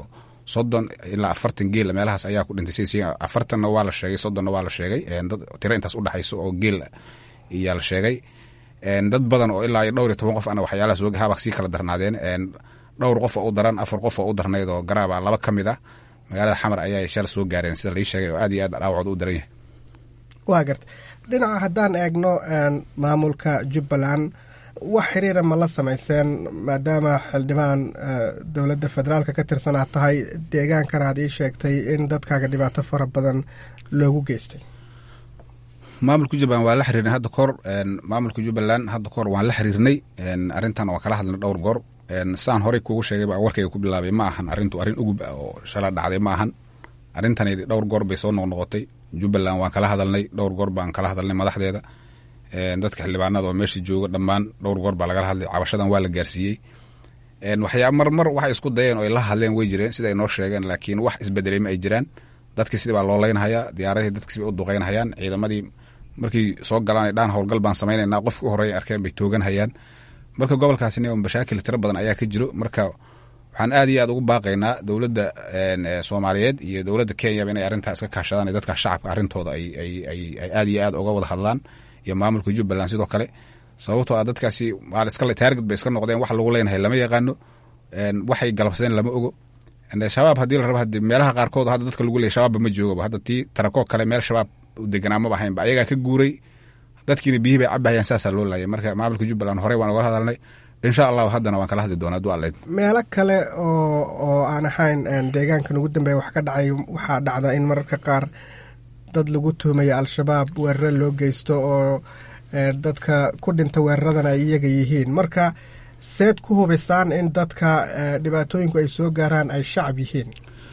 soddon ilaa afartan geel meelahaas ayaa ku dhintay si afartanna waa la sheegay soddonna waa la sheegay dad tiro intaas udhexayso oo geel iyaa la sheegay dad badan oo ilaa iyo dhowr iyo toban qof ana waxyaalahaas oga haba sii kala darnaadeen dhowr qof oo u daran afar qof oo u darnayd oo garaaba laba ka mid ah magaalada xamar ayaa shala soo gaareen sida lai sheegay oo aad iyo aad dhaawacooda u daran yahay waa garta dhinaca haddaan eegno maamulka jubbaland wax xiriira ma la samayseen maadaama xildhibaan dowladda federaalka ka tirsan aad tahay deegaankana aad ii sheegtay in dadkaaga dhibaato fara badan loogu geystay maamulka jubbaland waa la xiriirnay hadda kahor maamulka jubbaland hadda kahor waan la xiriirnay arrintan waan kala hadlnay dhowr goor saan horey kuugu sheegay baa warkayga ku bilaabay ma ahan arrintu arrin ugub ah oo shala dhacday ma ahan arrintani dhowr goor bay soo noqnoqotay jubbaland waan kala hadalnay dhowr goor baan kala hadalnay madaxdeeda dadka xildhibaanada oo meesha jooga dhammaan dhowr goor baa lagala hadlay cabashadan waa la gaarsiiyey waxyaa mar mar waxay isku dayeen oo la hadleen way jireen sida ay noo sheegeen laakiin wax isbedelay ma ay jiraan dadkii sidii baa loo leynhayaa diyaaradii dadkii bay u duqeynhayaan ciidamadii markii soo galaan dhaan howlgal baan samaynayna qofki u horreeya arkeen bay tooganhayaan marka gobolkaasina mashaakil tiro badan ayaa ka jiro marka waxaan aad iyo aad ugu baaqaynaa dowladda soomaaliyeed iyo dowladda kenyaba inay arrintaa iska kaashadaan dadka shacabka arrintooda ay aad iyo aad uga wada hadlaan iyo maamulka jubbaland sidoo kale sababtoo ah dadkaasi taarged bay iska noqdeen wax lagu leenahay lama yaqaano waxay galabsadeen lama ogo shabaab haddii la rabo hadi meelaha qaarkood hadda dadka lagu leeyay shabaabba ma joogaba hadda tii tarakoo kale meel shabaab u deganaa maba ahaynba ayagaa ka guuray dadkiina biyihii bay cabahayaan saasaa loo laayay marka maamulka jubbaland horey waan ugala hadalnay insha allahu haddana waan kala hadli doonaa haduu alleyd meelo kale oo oo aan ahayn deegaankan ugu dambeeya wax ka dhacay waxaa dhacda in mararka qaar dad lagu tuhmaya al-shabaab weeraro loo geysto oo dadka ku dhinta weeraradan ay iyaga yihiin marka seed ku hubisaan in dadka dhibaatooyinku ay soo gaaraan ay shacab yihiin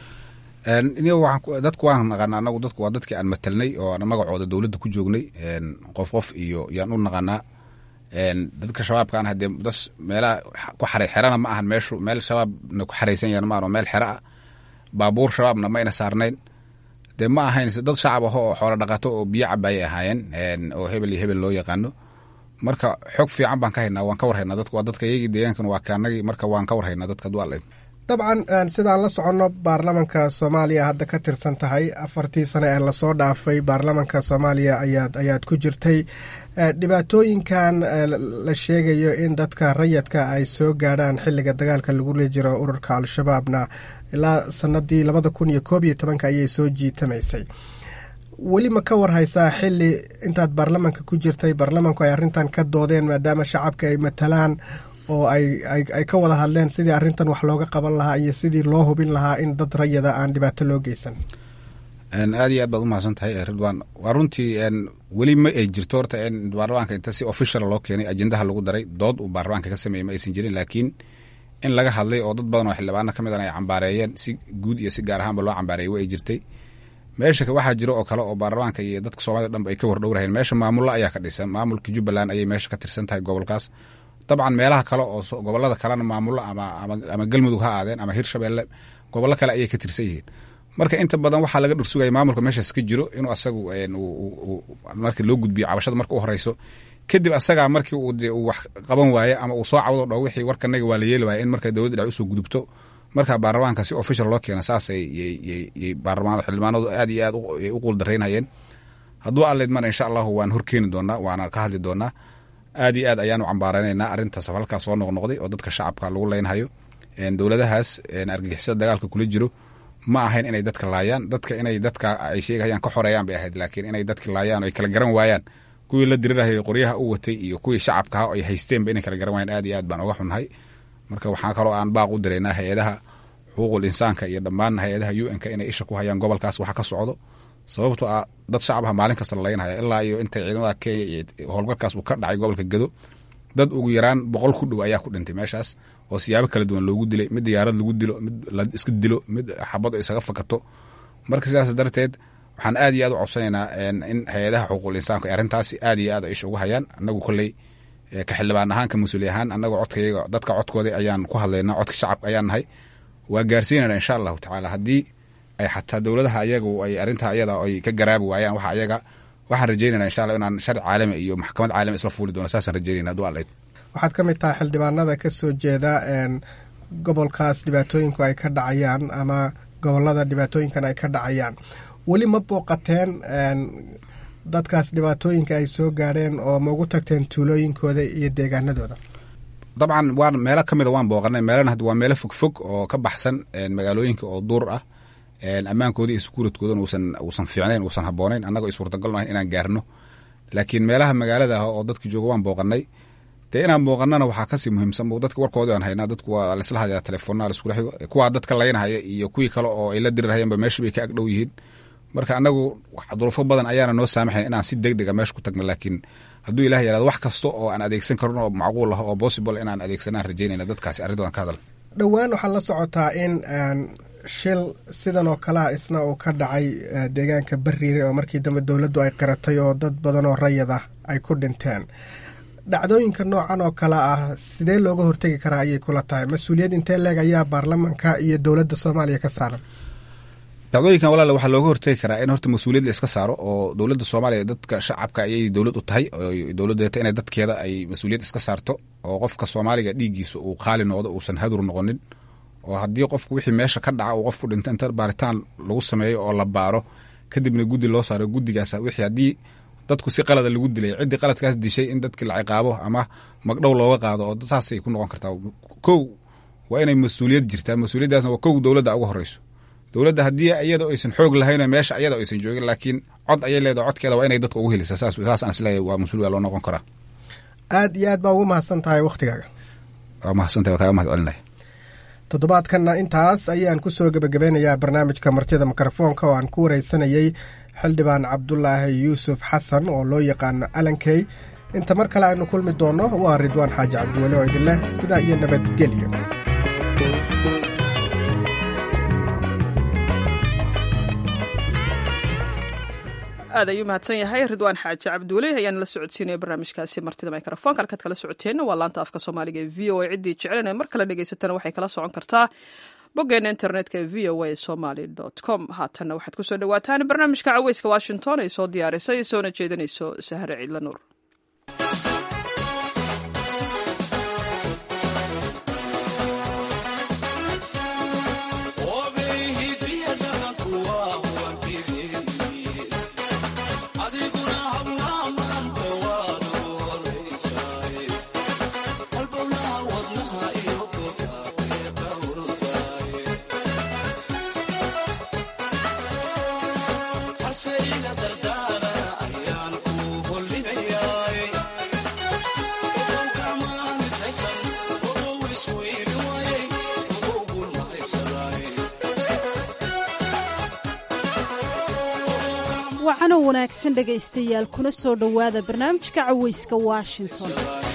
dadku waan naqaana anagu dadku waa dadkii aan matelnay oo aan magacooda dowladda ku joognay qof qof iyo yaan u naqanaa dadka shabaabkaan hadee das meelaha ku xaray xerana ma ahan meeshu meel shabaabna ku xaraysan yahan ma ahan meel xero ah baabuur shabaabna mayna saarnayn dee ma ahayn dad shacab aho oo xoolo dhaqato oo biyo cabaayay ahaayeen oo hebel iyo hebel loo yaqaano marka xog fiican baan ka haynaa waan ka war haynaa dadku waa dadka iyagii deegaankan waa kaanagii marka waan ka war haynaa dadka haduu alleyd dabcan sidaan la soconno baarlamanka soomaaliya hadda ka tirsan tahay afartii sane ee lasoo dhaafay baarlamanka soomaaliya ayaad ayaad ku jirtay dhibaatooyinkan la sheegayo in dadka rayadka ay soo gaadhaan xilliga dagaalka lagula jiro ururka al-shabaabna ilaa sanadii labada kun iyo koob iyo tobanka ayay soo jiitamaysay weli ma ka war haysaa xili intaad baarlamanka ku jirtay baarlamanku ay arrintan ka doodeen maadaama shacabka ay matalaan oo ay ka wada hadleen sidii arrintan wax looga qaban lahaa iyo sidii loo hubin lahaa in dad rayada aan dhibaato loo geysan aad iyo aad baad umahadsan tahay ridwan waa runtii weli ma ay jirto horta in baarlamaanka inta si official loo keenay ajendaha lagu daray dood uu baarlamaanka ka sameeyey ma aysan jirin laakiin in laga hadlay oo dad badan oo xildhibaana ka midan ay cambaareeyeen si guud iyo si gaar ahaanba loo cambaareeyey wa ay jirtay meesha waxaa jiro oo kale oo baarlamaanka iyo dadka soomaalida dhanba ay ka wardhowraheen meesha maamulla ayaa ka dhisan maamulka jubbaland ayay meesha ka tirsan tahay gobolkaas dabcan meelaha kale oo gobolada kalena maamullo ama galmudug ha aadeen ama hirshabelle gobollo kale ayay ka tirsan yihiin marka inta badan waxaa laga dhursugaya maamulka meeshaas ka jiro inuu asagu marki loo gudbiyo cabashada marka u horeyso kadib asagaa markii uu wax qaban waaye ama uu soo cawdo dho wixii warkanaga waa la yeeli waaya in marka dowladda dhex usoo gudubto marka baarlamaanka si official loo keena saas xildhibaanadu aad iyo aad u quuldaraynayeen hadduu alleydmana insha allahu waan horkeeni doonaa waana ka hadli doonaa aad iyo aad ayaanu cambaareynaynaa arrintaas halkaa soo noqnoqday oo dadka shacabka lagu leynhayo dowladahaas argagixisada dagaalka kula jiro ma ahayn inay dadka laayaan dadka inay dadka ay sheegayaan ka xoreeyaan bay ahayd laakiin inay dadka laayaan ay kala garan waayaan kuwii la dirirahayay qoryaha u watay iyo kuwii shacabka ah ay haysteenba inay kala garan waayaan aad iyo aad baan uga xunnahay marka waxaa kaloo aan baaq u diraynaa hay-adaha xuquuqul insaanka iyo dhammaan hay-adaha u n-ka inay isha ku hayaan gobolkaas waxa ka socdo sababtoo ah dad shacabha maalin kasta la laynhaya ilaa iyo intay ciidamada kenya iyo howlgalkaas uu ka dhacay gobolka gado dad ugu yaraan boqol ku dhow ayaa ku dhintay meeshaas oo siyaabo kala duwan loogu dilay mid diyaarad lagu dilo mid la iska dilo mid xabad isaga fakato marka sidaas darteed waxaan aad iyo aad u codsanaynaa in hay-adaha xuquuqul insaanku ay arrintaasi aad iyo aad ay isha ugu hayaan annagu kolley ka xildhibaan ahaan ka mas-uuli ahaan annagoo codkayaga dadka codkooda ayaan ku hadlaynaa codka shacabka ayaan nahay waa gaarsiinayna insha allahu tacaala haddii ay xataa dowladaha ayagu ay arrintaa ayada ay ka garaabi waayaan waxa ayaga waxaan rajeynayna insha allah inaan sharci caalami iyo maxkamad caalami isla fuuli doono saasaan rajeynayna hadduu allayd waxaad ka mid tahay xildhibaanada ka soo jeeda gobolkaas dhibaatooyinku ay ka dhacayaan ama gobolada dhibaatooyinkan ay ka dhacayaan weli ma booqateen dadkaas dhibaatooyinka ay soo gaadheen oo ma ugu tagteen tuulooyinkooda iyo deegaanadooda dabcan waan meelo ka mida waan booqanay meelana hadda waa meelo fogfog oo ka baxsan magaalooyinka oo duur ah ammaankooda iyo sukuuradkoodana uusan uusan fiicnayn uusan habboonayn annagoo ay suurtagal nahayn inaan gaarno laakiin meelaha magaalada ah oo dadka jooga waan booqanay dee inaan booqanana waxaa kasii muhiimsan dadka warkoodi aan haynaa dadku waa laisla hayaa telefoona laiskula xigo kuwaa dadka laynahaya iyo kuwii kale oo ay la dirirhayanba meesha bay ka agdhow yihiin marka annagu duruufo badan ayaana noo saamaxayn inaan si deg dega meesha ku tagno laakiin hadduu ilah yaraado wax kasta oo aan adeegsan karno oo macquul ah oo possible inaan adeegsanaan rajaynayna dadkaasi arrintoodan ka hadal dhowaan waxaa la socotaa in shil sidan oo kalea isna uu ka dhacay deegaanka bariire oo markii dambe dowladdu ay qiratay oo dad badan oo rayid ah ay ku dhinteen dhacdooyinka noocan oo kale ah sidee looga hortegi karaa ayay kula tahay mas-uuliyad intee leeg ayaa baarlamanka iyo dowladda soomaaliya ka saaran dhacdooyinkan walaale waxaa looga hortegi karaa in horta mas-uuliyad la iska saaro oo dowladda soomaaliya dadka shacabka ayay dowlad u tahay dowladdeeta inay dadkeeda ay mas-uuliyad iska saarto oo qofka soomaaliga dhiiggiisa uu qaali noqdo uusan hadur noqonin oo haddii qofku wixii meesha ka dhaca uu qofku dhinta inta baaritaan lagu sameeyo oo la baaro kadibna guddi loo saaro guddigaas wixii haddii dadku si qalada lagu dilay ciddii qaladkaas dishay in dadkii la ciqaabo ama magdhow looga qaado oo saasay ku noqon kartaa kow waa inay mas-uuliyad jirtaa mas-uuliyaddaasna waa kow dowladda uga horeyso dowladda haddii iyada aysan xoog lahayn meesha iyada aysan joogin laakiin cod ayay leedahay codkeeda waa inay dadka ugu helisa saas aan isleeyahay waa mas-uul waa loo noqon karaa aad iyo aad baa ugu mahadsan tahay wakhtigaaga waa mahadsantahay waa kaaga mahad celinaya toddobaadkanna intaas ayaan ku soo gebagabeynayaa barnaamijka martida mikrofoonka oo aan ku wareysanayey xildhibaan cabdulaahi yuusuf xasan oo loo yaqaano alankey inta mar kale aynu kulmi doonno waa ridwaan xaaji cabdiweli oo idin leh sidaa iyo nabadgelyo aad ayuu mahadsan yahay ridwaan xaaji cabduule ayaan la socodsiinaya barnaamijkaasi martida mikrofoonka halkaad kala socoteenna waa laanta afka soomaaliga ee v o a ciddii jecelen mar kale dhegaysatana waxay kala socon kartaa boggeena internetka ee v o a somaly com haatanna waxaad kusoo dhawaataan barnaamijka caweyska washington ay soo diyaarisay soona jeedinayso sahre ciidla nuur wacano wanaagsan dhegaystayaal kuna soo dhowaada barnaamijka caweyska washington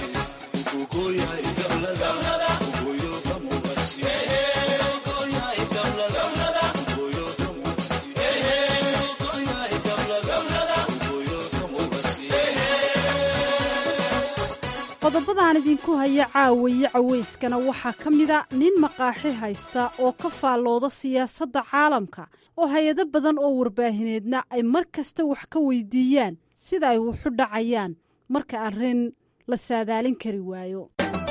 qodobadaan idinku haya caawaye caweyskana waxaa ka mida nin maqaaxi haysta oo ka faallooda siyaasadda caalamka oo hay-ado badan oo warbaahineedna ay mar kasta wax ka weydiiyaan sida ay wuxu dhacayaan marka arrin la saadaalin kari waayo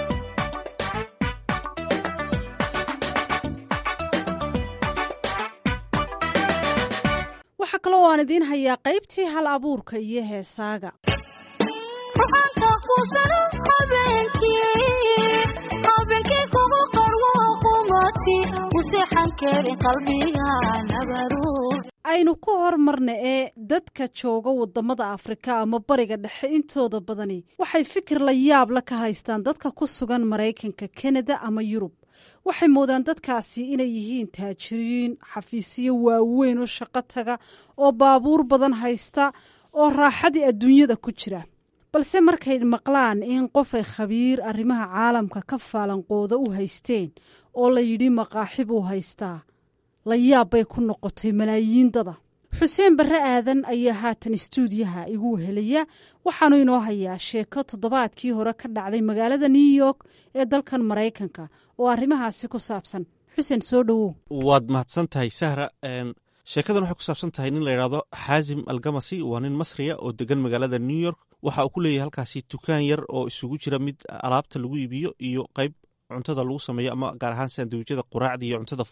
waxaa kaloo aan idiin hayaa qaybtii hal abuurka iyo heesaaga aynu ku hormarna ee dadka jooga wadamada afrika ama bariga dhexe intooda badani waxay fikir la yaabla ka haystaan dadka ku sugan maraykanka kanada ama yurub waxay moodaan dadkaasi inay yihiin taajiriin xafiisyo waaweyn oo shaqo taga oo baabuur badan haysta oo raaxadii adduunyada ku jira balse markay maqlaan in qofay khabiir arrimaha caalamka ka faalanqooda u haysteen oo la yidhi maqaaxi buu haystaa la yaab bay ku noqotay malaayiin dada xuseen barre aadan ayaa haatan istuudiyaha igu helaya waxaanu inoo hayaa sheeko toddobaadkii hore ka dhacday magaalada new york ee dalkan maraykanka oo arrimahaasi ku saabsan xuseen soo dhowow waad mahadsan tahay sahra sheekadan waxay ku saabsan tahay nin la yidhaahdo xaasim algamasi waa nin masriya oo degan magaalada new york waxa uu ku leeyahay halkaasi dukaan yar oo isugu jira mid alaabta lagu iibiyo iyo qayb cuntada lagu sameeyo ama gaar ahaan sandawijada quraacda iyo cuntada fudud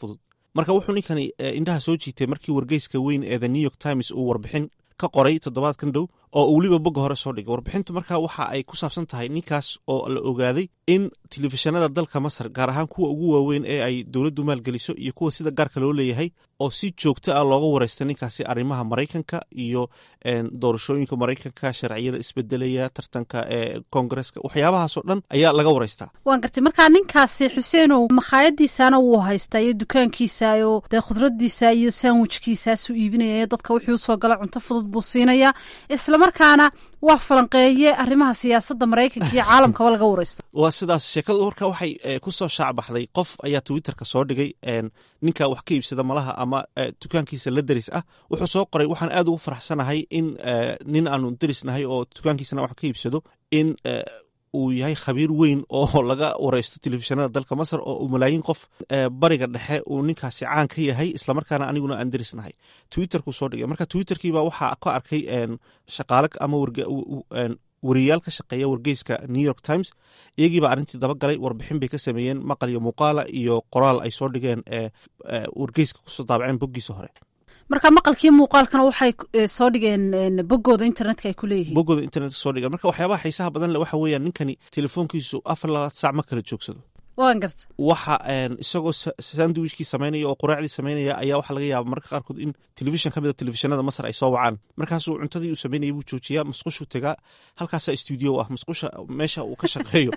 marka wuxuu ninkani indhaha soo jiitay markii wargeyska weyn ee the new york times uu warbixin ka qoray toddobaadkan dhow oo uu weliba bogga hore soo dhigay warbixintu marka waxa ay ku saabsan tahay ninkaas oo la ogaaday in telefishinada dalka masar gaar ahaan kuwa ugu waaweyn ee ay dowladdu maalgeliso iyo kuwa sida gaarka loo leeyahay oo si joogto ah looga wareysta ninkaasi arrimaha maraykanka iyo doorashooyinka maraykanka sharciyada isbedelaya tartanka ee koongareska waxyaabahaasoo dhan ayaa laga wareystaa waan gartay markaa ninkaasi xuseenow makhaayadiisana wuu haystaa iyo dukaankiisa iyo dee khudradiisa iyo sandwichkiisaasuu iibinaya dadka wixii usoo gala cunto fudud buu siinaya islamarkaana waa falanqeeye arrimaha siyaasadda maraykanka iyo caalamkaba laga wareysto waa sidaas sheekadu marka waxay ku soo shaacbaxday qof ayaa twitterka soo dhigay ninka wax ka iibsada malaha ama dukaankiisa la deris ah wuxuu soo qoray waxaan aad ugu faraxsanahay in nin aanu derisnahay oo dukaankiisana wax ka iibsado in uu yahay khabiir weyn oo laga wareysto telefishinada dalka masar oo uu malaayiin qof bariga dhexe uu ninkaasi caan ka yahay islamarkaana aniguna aan derisnahay twitterkuu soo dhigay marka twitterkiiba waxaa ka arkay shaqaale ama wariyayaal ka shaqeeya wargeyska new york times iyagiibaa arrintii dabagalay warbixin bay ka sameeyeen maqal iyo muuqaala iyo qoraal ay soo dhigeen wargeyska kusoo daabaceen boggiisa hore marka maqalkii muuqaalkana waxay soo dhigeen boggooda internetka ay ku leeyihiin boggooda internetka soo dhigeen marka waxyaabaha xiisaha badan le waxa weeyaan ninkani telefoonkiisu afar labaad sac ma kala joogsado waan garta waxa isagoo sandwichkii samaynaya oo quraacdii samaynaya ayaa waxaa laga yaaba marka qaarkood in telefishan ka mid a telefishinada masar ay soo wacaan markaasuu cuntadii uu samaynaya buu joojiyaa masqushuu tegaa halkaasaa stuudio ah masqusha meesha uu ka shaqeeyo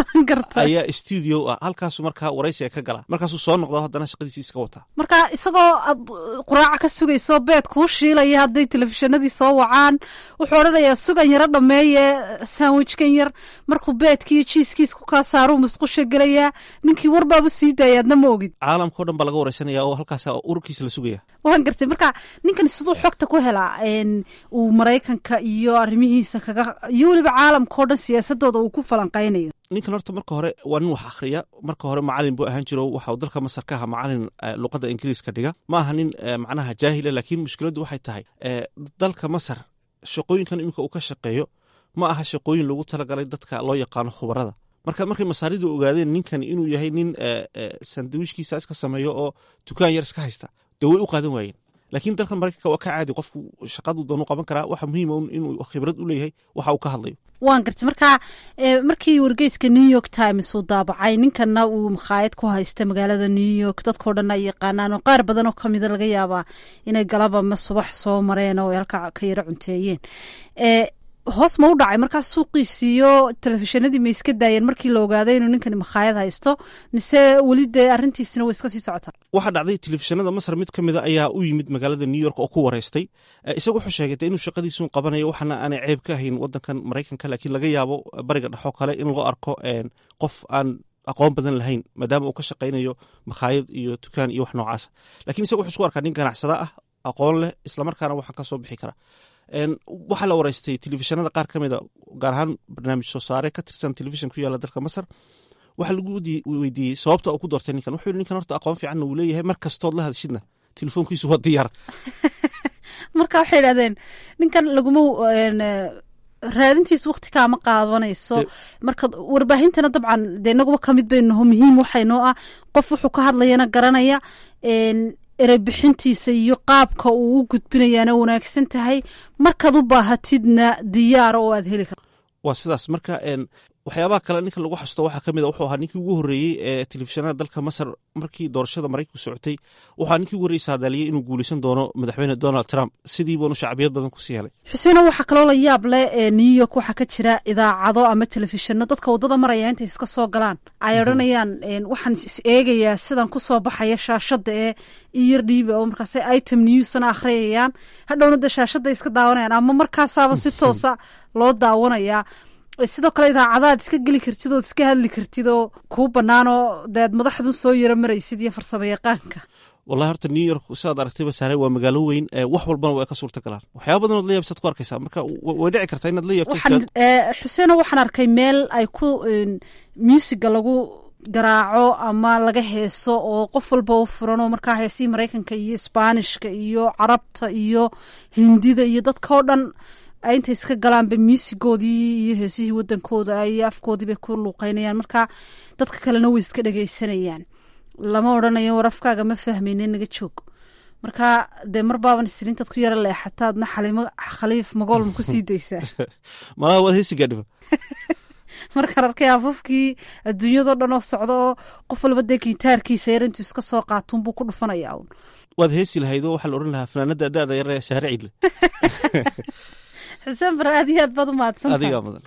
ayaa stuudio ah halkaasu markaa waraysiga ka gala markaasuu soo noqdo haddana shaqadiisi iska wataa marka isagoo aad quraaca ka sugayso beed kuu shiilaya hadday telefishinadii soo wacaan wuxuu odhanayaa sugan yaro dhameeye sandwichkan yar markuu beedkiiyo jiiskiis ku kaa saaruu masqusha gelaya ninkii warbaabu sii daaya adna ma ogid caalamkao dhan baa laga wareysanaya oo halkaas ururkiisa la sugaya waan gartay marka ninkan siduu xogta ku helaa uu maraykanka iyo arrimihiisa kaga iyo weliba caalamkao dhan siyaasadooda uu ku falanqaynayo ninkan horta marka hore waa nin wax akhriya marka hore macalin buu ahaan jiro waxa uu dalka masar ka aha macalin luqadda ingiriiska dhiga ma aha nin macnaha jaahila laakiin mushkiladdu waxay tahay dalka masar shaqooyinkan iminka uu ka shaqeeyo ma aha shaqooyin loogu talagalay dadka loo yaqaano khubarada marka markay masaaridu ogaadeen ninkan inuu yahay nin sandwichkiisa iska sameeyo oo dukaan yar iska haysta dee way u qaadan waayeen laakiin dalkan maraykanka waa ka caadi qofku shaqadu doonu qaban karaa waxa muhiima inuu khibrad u leeyahay waxa uu ka hadlayo waan gartay marka markii wargeyska new york times uu daabacay ninkanna uu makhaayad ku haysta magaalada new york dadkao dhan ay yaqaanaan oo qaar badan oo kamida laga yaabaa inay galaba ma subax soo mareen oo ay halka ka yaro cunteeyeen hoos ma u dhacay markaa suuqiisiiyo telefishinadii ma iska daayeen markii la ogaaday inuu ninkani makhaayad haysto mise weli dee arrintiisina way iska sii socotaa waxaa dhacday telefishinada masar mid ka mida ayaa u yimid magaalada new york oo ku wareystay isaga wuxuu sheegay de inuu shaqadiisun qabanayo waxaana aanay ceeb ka ahayn wadankan maraykanka laakiin laga yaabo bariga dhexoo kale in loo arko qof aan aqoon badan lahayn maadaama uu ka shaqaynayo makhaayad iyo dukaan iyo wax noocaasa lakiin isaga wuxuu isku arkaa nin ganacsada ah aqoon leh islamarkaana waxaan ka soo bixi karaa waxaa la wareystay telefishinada qaar ka mida gaar ahaan barnaamij soo saare ka tirsan telefishin ku yaala dalka masar waxaa lagu weydiiyey sababta uu ku doortay ninkan wuxuu yihi ninkan horta aqoon fiicanna uu leeyahay mar kastood la hadashidna telefoonkiisu waa diyaar marka waxay idhahdeen ninkan laguma raadintiis wakti kaama qaadanayso marka warbaahintana dabcan dee inaguba kamid baynaho muhiim waxaynoo ah qof wuxuu ka hadlayana garanaya erebixintiisa iyo qaabka uu u gudbinayaana wanaagsan tahay markaad u baahatidna diyaara oo aad heli karto waa sidaas marka waxyaabaha kale ninkan lagu xasusto waxaa ka mid a wuxuu ahaa ninkii ugu horreeyey ee telefishinada dalka masar markii doorashada maraykanku socotay waxaa ninkii ugu horreyey saadaaliyey inuu guuleysan doono madaxweyne donald trump sidii buunu shacbiyad badan kusii helay xuseeno waxaa kaloo la yaab leh ee new york waxaa ka jira idaacado ama telefishino dadka waddada maraya intay iska soo galaan ay odhanayaan waxaan is eegayaa sidan kusoo baxaya shaashadda ee iyar dhiiba oo markaas item newsna akhriyayaan hadhowna dee shaashadda iska daawanayaan ama markaasaaba si toosa loo daawanayaa sidoo kale idaacadaad iska geli kartid ood iska hadli kartid oo kuu bannaan oo dead madaxdun soo yaro maraysid iyo farsamo yaqaanka wallahi horta new york sidaad aragtayba saare waa magaalo weyn wax walbana waa ka suurta galaan waxyaaba badan ood la yaabsaad ku arkaysaa marka way dhici kartaa inaad la yaabto xuseeno waxaan arkay meel ay ku muusiga lagu garaaco ama laga heeso oo qof walba u furan oo markaa heesihii maraykanka iyo isbaanishka iyo carabta iyo hindida iyo dadka oo dhan intay iska galaanba muusigoodii iyo heesihii wadankooda iyo afkoodii bay ku luuqeynayaan marka dadka kalena way iska dhegeysanayaan lama odhanayo warafkaaga ma fahmayne naga joog marka dee mar baaban isrintaad ku yara leexataadna xalimo khaliif magoolma kusii daysaa malaha waad heesi gaadhiba markaan arkay afafkii adduunyadao dhan oo socda oo qof walba dee gitaarkiisa yar intuu iska soo qaatuunbuu ku dhufanaya un waad heesi lahayd oo waxaa la odhan lahaa fanaanada da-da yar ee shaare ciidle xuseen bar aad iyo aad baad u mahadsantahay adigaa mudan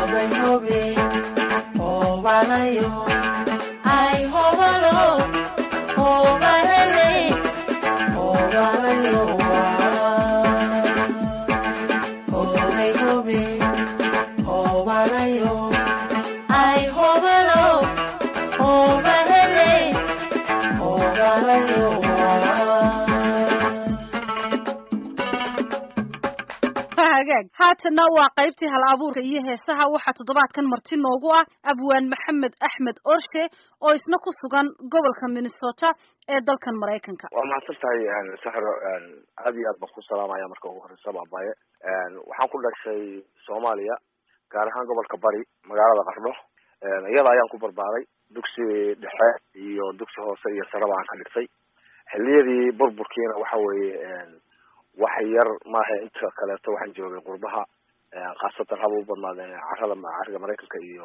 hagaag haatanna waa qaybtii hal abuurka iyo heesaha waxaa toddobaadkan marti noogu ah abwaan maxamed axmed orshe oo isna ku sugan gobolka minnesota ee dalkan maraykanka waa mahadsan tahay saxro aad iyo aad baan ku salaamaya marka ugu horeysa baabaye waxaan ku dhashay soomaaliya gaar ahaan gobolka bari magaalada qardho iyada ayaan ku barbaaray dugsi dhexe iyo dugsi hoose iyo saraba aan ka dhigtay xiliyadii burburkiina waxa weeye wax yar maaha inta kaleeto waxaan joogay qurbaha khaasatan haba u badnaadeen carada cariga maraykanka iyo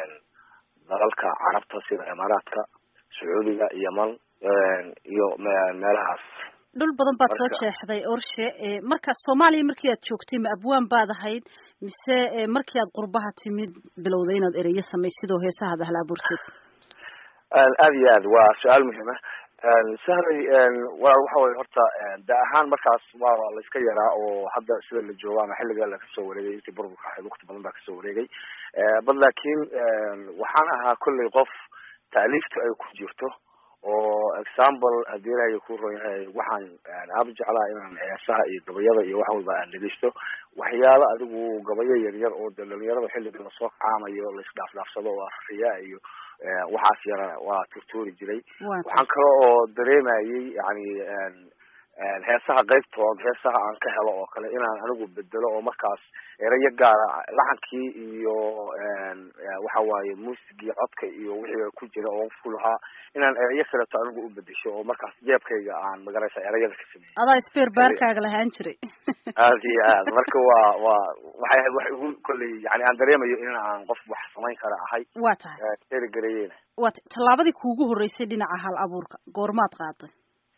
dalalka carabta sida imaaraadka sacuudiga yeman iyo meelahaas dhul badan baad soo jeexday orshe marka soomaaliya markii aad joogtay ma abwaan baad ahayd mise markii aad qurbaha timid bilowday inaad ereyo samaysid oo heesahaad ahla abuurteed aada iyo aad waa su-aal muhiim ah sahray walaal waxa weye horta da ahaan markaas waa la iska yaraa oo hadda sida la joogo ama xilliga la kasoo wareegay intii burburka ahayd waqti badan baa kasoo wareegay bad laakiin waxaan ahaa kolley qof taaliifta ay ku jirto oo example haddii ilaahay ku ron yahay waxaan aada jeclaa inaan heesaha iyo gabayada iyo wax walba aan dhegeysto waxyaalo adigu gabayo yaryar oo de dhalinyarada xilliga lasoo kacaamayo laisdhaafdhaafsado oo afriya iyo waxaas yara waa turtuuri jiray waxaan kale oo dareemayay yani heesaha qaybtood heesaha aan ka helo oo kale inaan anigu bedelo oo markaas erayo gaara laxankii iyo waxa waaye muusigii codka iyo wixii ku jira oo ku lahaa inaan erayo kaleeto anigu u bedesho oo markaas jeebkayga aan magaraysa erayada ka sameeyey adaa speer baarkaaga lahaan jiray aad iyo aad marka waa waa waxay ahayd wax igu kolley yani aan dareemayo in aan qof wax samayn kara ahay waa tahay erigareyeena waa ta tallaabadii kuugu horreysay dhinaca hal abuurka goormaad qaaday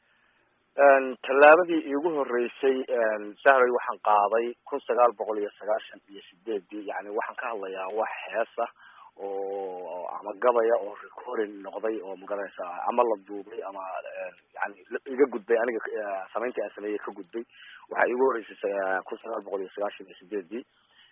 tallaabadii iigu horeysay sahray waxaan qaaday kun sagaal boqol iyo sagaashan iyo sideedii yani waxaan ka hadlayaa wax heesa oo ama gabaya oo recording noqday oo magaranaysa ama la duubay ama yani iga gudbay aniga samayntii aan sameeyey ka gudbay waxaa iigu horeysay kun sagaal boqol iyo sagaashan iyo sideedii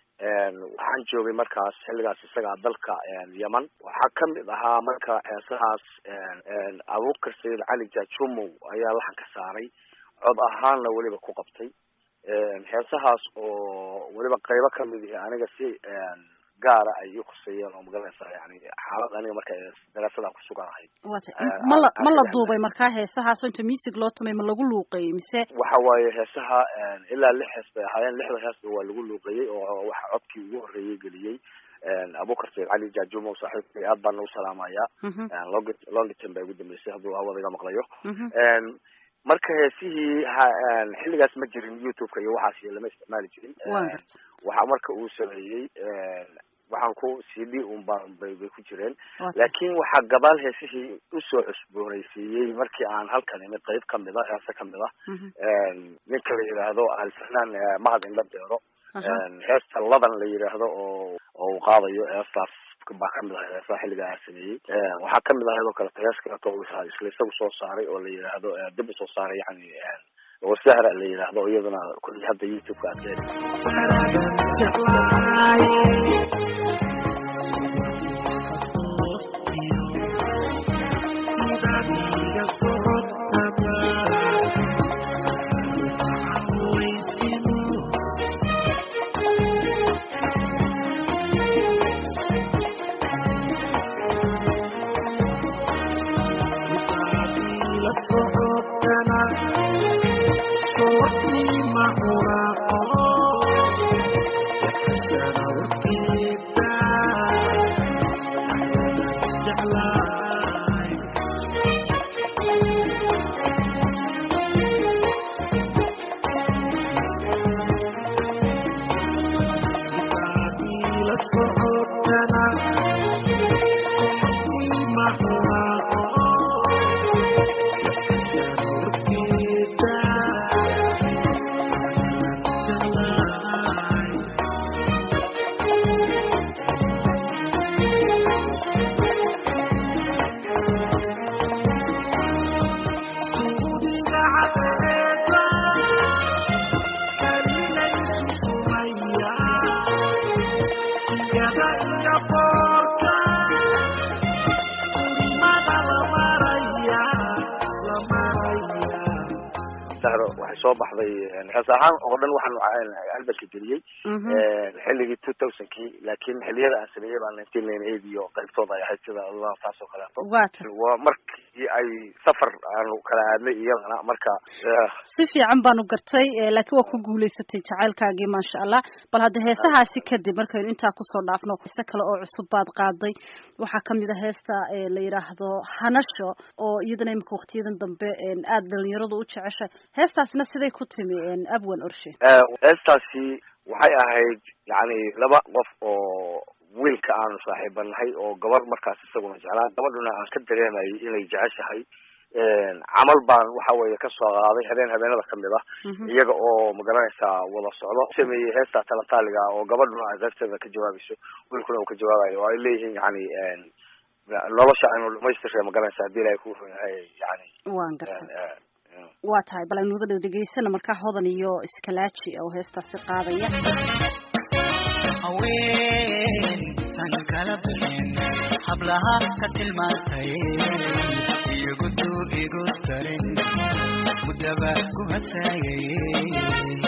waxaan joogay markaas xilligaas isagaa dalka yeman waxaa kamid ahaa marka heesahaas abuukar sayid cali jajumow ayaa laxan ka saaray cod ahaanna weliba ku qabtay heesahaas oo weliba qaybo kamid ihi aniga si gaara ay ii khuseeyeen oo magaranaysa yani xaalad aniga marka daraasadaan kusugan ahayd ma la ma la duubay markaa heesahaas oo inta music loo tumay ma lagu luuqeeyey mise waxa waaye heesaha ilaa lix hees bay ahaayeen lixda heesba waa lagu luuqeeyey oo waxa codkii ugu horreeyey geliyey abukar sayid cali jajumow saaxiibkay aad baan nagu salaamaya long longitan baa igu dambeysay hadduu hawada iga maqlayo marka heesihii xilligaas ma jirin youtube-ka iyo waxaas iyo lama isticmaali jirin waxa marka uu sameeyey waxaan ku c d un baan bay bay ku jireen laakiin waxaa gadaal heesihii usoo cusboonaysiiyey markii aan halkan imid qayb kamid a heese kamid ah ninka la yidhaahdo alfanaan mahad indha beero heesta ladan la yidhaahdo oo oo uu qaadayo heestaas baa kamid ahay heesaha xilliga aan sameeyey waxaa kamid ahayd oo kaleto hees kaleto isla isagu soo saaray oo la yidhaahdo dib usoo saaray yani oo sahra la yidhaahdo iyaduna kulli hadda youtube-ka aad Thank you. soo baxday hees ahaan oo dhan waxaan albalka geliyey xilligii two thousandkii laakiin xilliyada aan sameeyey baa nineteen ninety eight iyo qaybtooda ay ahayd sida allah taas oo kaleeto waa markii ay safar aanu kala aadnay iyadana marka si fiican baanu gartay laakiin waa ku guulaysatay jacaylkaagii maasha allah bal hadda heesahaasi kadib markaynu intaa kusoo dhaafno heese kale oo cusub baad qaaday waxaa kamid a heesta la yidhaahdo hanasho oo iyadana imika waktiyadan dambe aada dhalinyaradu u jeceshay heestaasina siday ku timi abwan orshe heestaasi waxay ahayd yani laba qof oo wiilka aanu saaxiibanahay oo gabar markaas isaguna jeclaa gabadhuna aan ka dareemayay inay jeceshahay camal baan waxa weeye kasoo qaaday habeen habeenada kamid ah iyaga oo magaranaysaa wada socdo sameeyey heesta talataaliga oo gabadhuna asaabteeda ka jawaabayso wiilkuna uu ka jawaabayo oo ay leeyihiin yani nolosha aynu dhamaystirre magaranaysa hadii ilahay ku run yahay yani waan gartay waa tahay bal aynu wada dhegeysana markaa hodan iyo iskalaaji oo heestaasi qaadaya haween tan kala bixin hablaha ka tilmaantay iyagudu igu darin mudaba ku hasaayay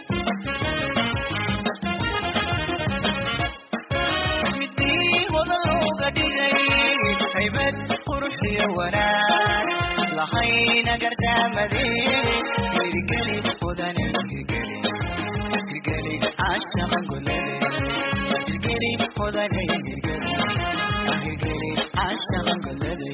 midii wada looga dhigay haybad qurux iyo wanaag lahayna gardaamade hirgeli mudane hirgeli hirgeli caashaqan golade hirgeli mudane hirgeli hirgeli caashaqan golade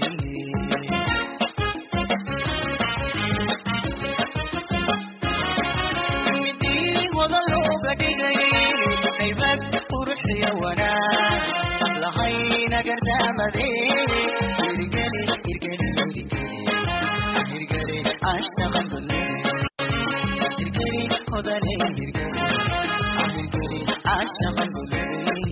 midii wada looga dhigay haybad qurux iyo wanaag lahayna gardaamade hirgeli hirgeli hirgeli hirgeli caashaqan golade hirgeli mudane hirgeli hirgeli caashaqan golade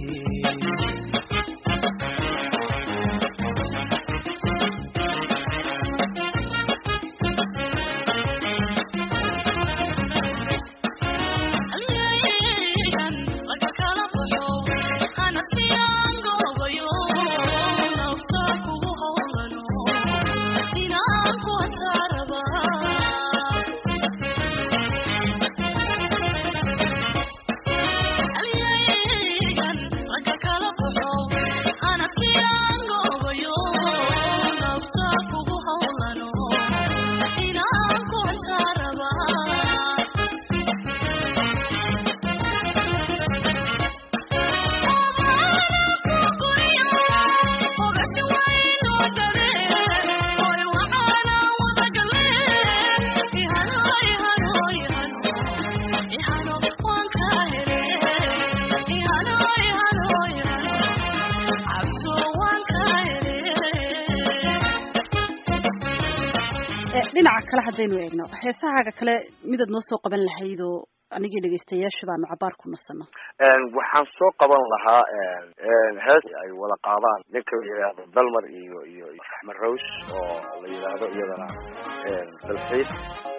dhinaca kale haddaynu eegno heesahaaga kale midaad noo soo qaban lahayd oo anigii dhegaystayaasha baanu cabaar ku nasano waxaan soo qaban lahaa hees ay wada qaadaan ninka la yidhaahdo dalmar iyo iyo raxmed rows oo la yidhaahdo iyadana dalxiis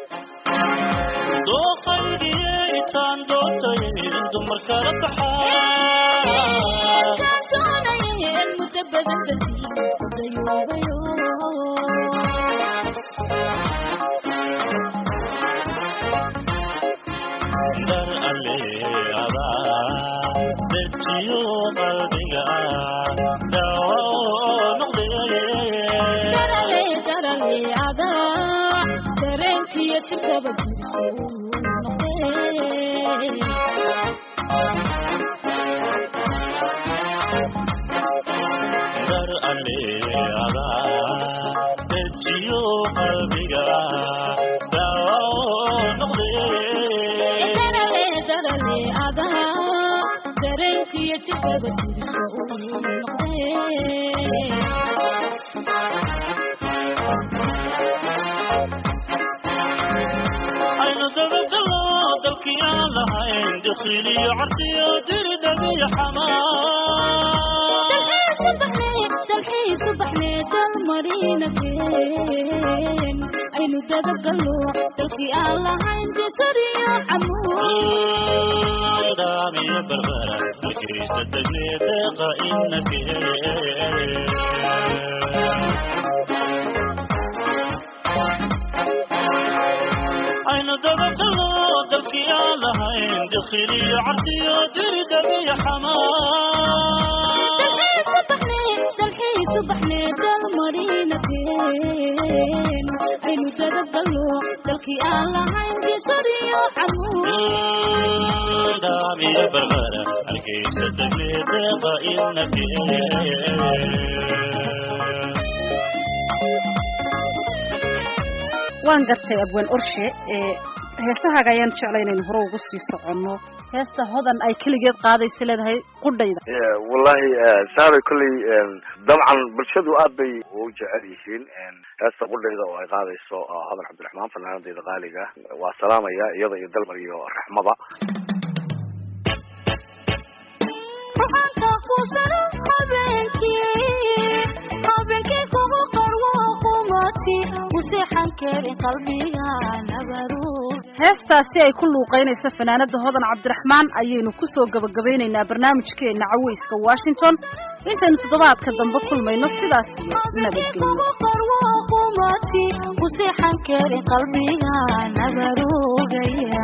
dooqaydiyaytaan doontayn dumar kala baxaa alle adaa dejiyo qalbiga daawo noqdee dareenkiyo jirkaba dar alle adaa dejiyo qalbiga daawo noqdee dareenkiyo jirkaba aynu dabagalo dalkii aan lahayn dakhiiliyo cardiyo diridhabiyo aynu dabagalo dalkii aan lahayn disariyo xamuudamiyo barbara hargeysa degnee deeqa inake aynu dabagalo lahayn dakhiliyo cardiyo diridhabiyo dalxiisu baxnee dalmarinadeen aynu dadabgalno dalkii aan lahayn disariyo daamiyo barbara hargeysa degnee deeqa waan gartay abwaan orshe ee heesahaaga ayaan jeclay inaynu hore ugu sii soconno heesta hodan ay keligeed qaadaysa leedahay qudhayda wallahi saaray kolley dabcan bulshadu aad bay u jecel yihiin heesta qudhayda oo ay qaadayso hodan cabdiraxmaan fanaanadeyda qaaliga waa salaamaya iyada iyo dalmar iyo raxmada ruxaanka kuusano habeenkii habeenkii kugu qarwo qumadki kuseexan karin qalbiga nabaruur heestaasi ay ku luuqaynaysa fanaanada hodan cabdiraxmaan ayaynu kusoo gabagabaynaynaa barnaamijkeena caweyska washington intaynu toddobaadka dambe kulmayno sidaas iyo nabadgelyo qarwo qumadki kuseexan karin qalbiga nabarugaya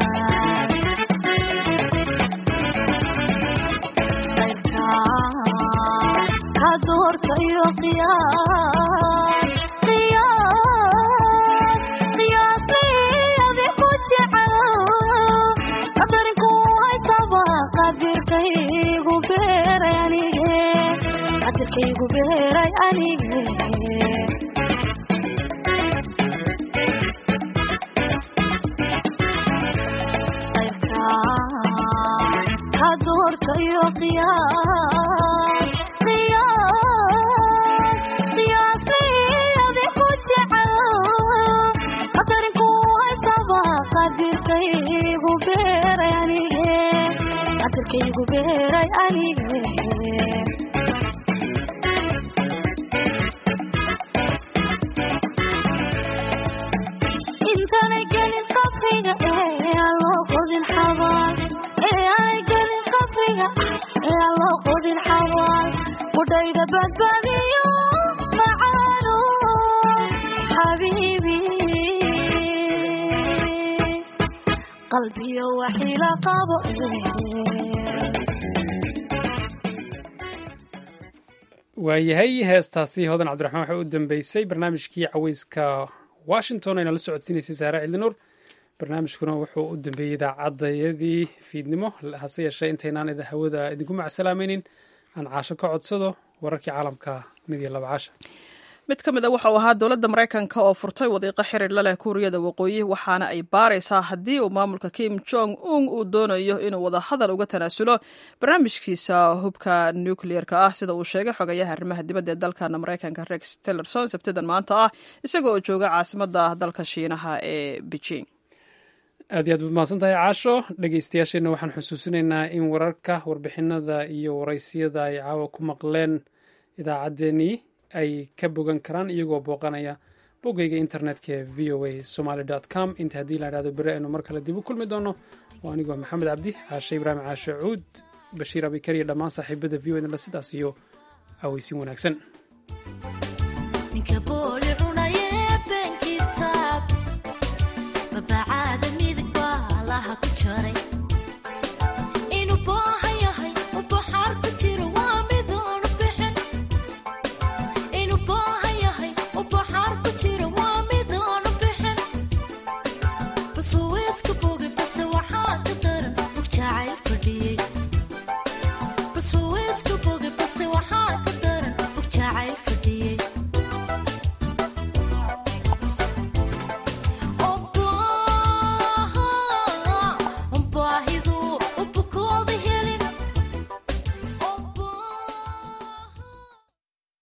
ka doorta iyo qiyaas qiyaas qiyaasiyadi ku jecel qadarinku haysaba qadirkaygu beeray anige qadirkaygu beeray anige ka doorta iyo qiyaas qiyaas qiyaasiyadi ku jecel qadarinku haysaba qadirkaygu beeray anige qadirkaygu beeray anige intaanay gelin qabriga ee aan loo qodin xabaal ee aanay gelin qabriga ee aan loo qodin xabaal qudhayda badbaadiyo macaano xabiibi qalbiyo waxila qabo waayahay heestaasi hodan cabdiraxmaan waxay u dambeysay barnaamijkii caweyska washington ayna la socodsiinaysay saare cildinuur barnaamijkuna wuxuu u dambeeyey idaacadayadii fiidnimo hase yeeshee intaynaan ida hawada idinku macsalaamaynin aan caasho ka codsado wararkii caalamka mid iyo laba casha mid ka mid a waxa uu ahaa dowladda maraykanka oo furtay wadiiqo xiriir la leh kuuriyada waqooyi waxaana ay baaraysaa haddii uu maamulka kim jong un uu doonayo inuu wada hadal uga tanaasulo barnaamijkiisa hubka nucleer-ka ah sida uu sheegay xogayaha arrimaha dibadda ee dalkana maraykanka rex tillerson sabtidan maanta ah isaga oo jooga caasimadda dalka shiinaha ee beijing aad iyo aad baad mahadsan tahay caasho dhegeystayaasheenna waxaan xusuusinaynaa in wararka warbixinada iyo waraysiyada ay caawa ku maqleen idaacaddeenii ay ka bogan karaan iyagoo booqanaya boggeyga internetka ee v o a somaly com inta haddii la idhahdo beri aynu mar kale dib u kulmi doono waa anigoo maxamed cabdi caashe ibraahim caashe cuud bashiir abikar iyo dhammaan saaxiibada v o edla sidaas iyo aweysin wanaagsan ninka booli cunaye been kitaab mabacaada midig baa laha ku jaray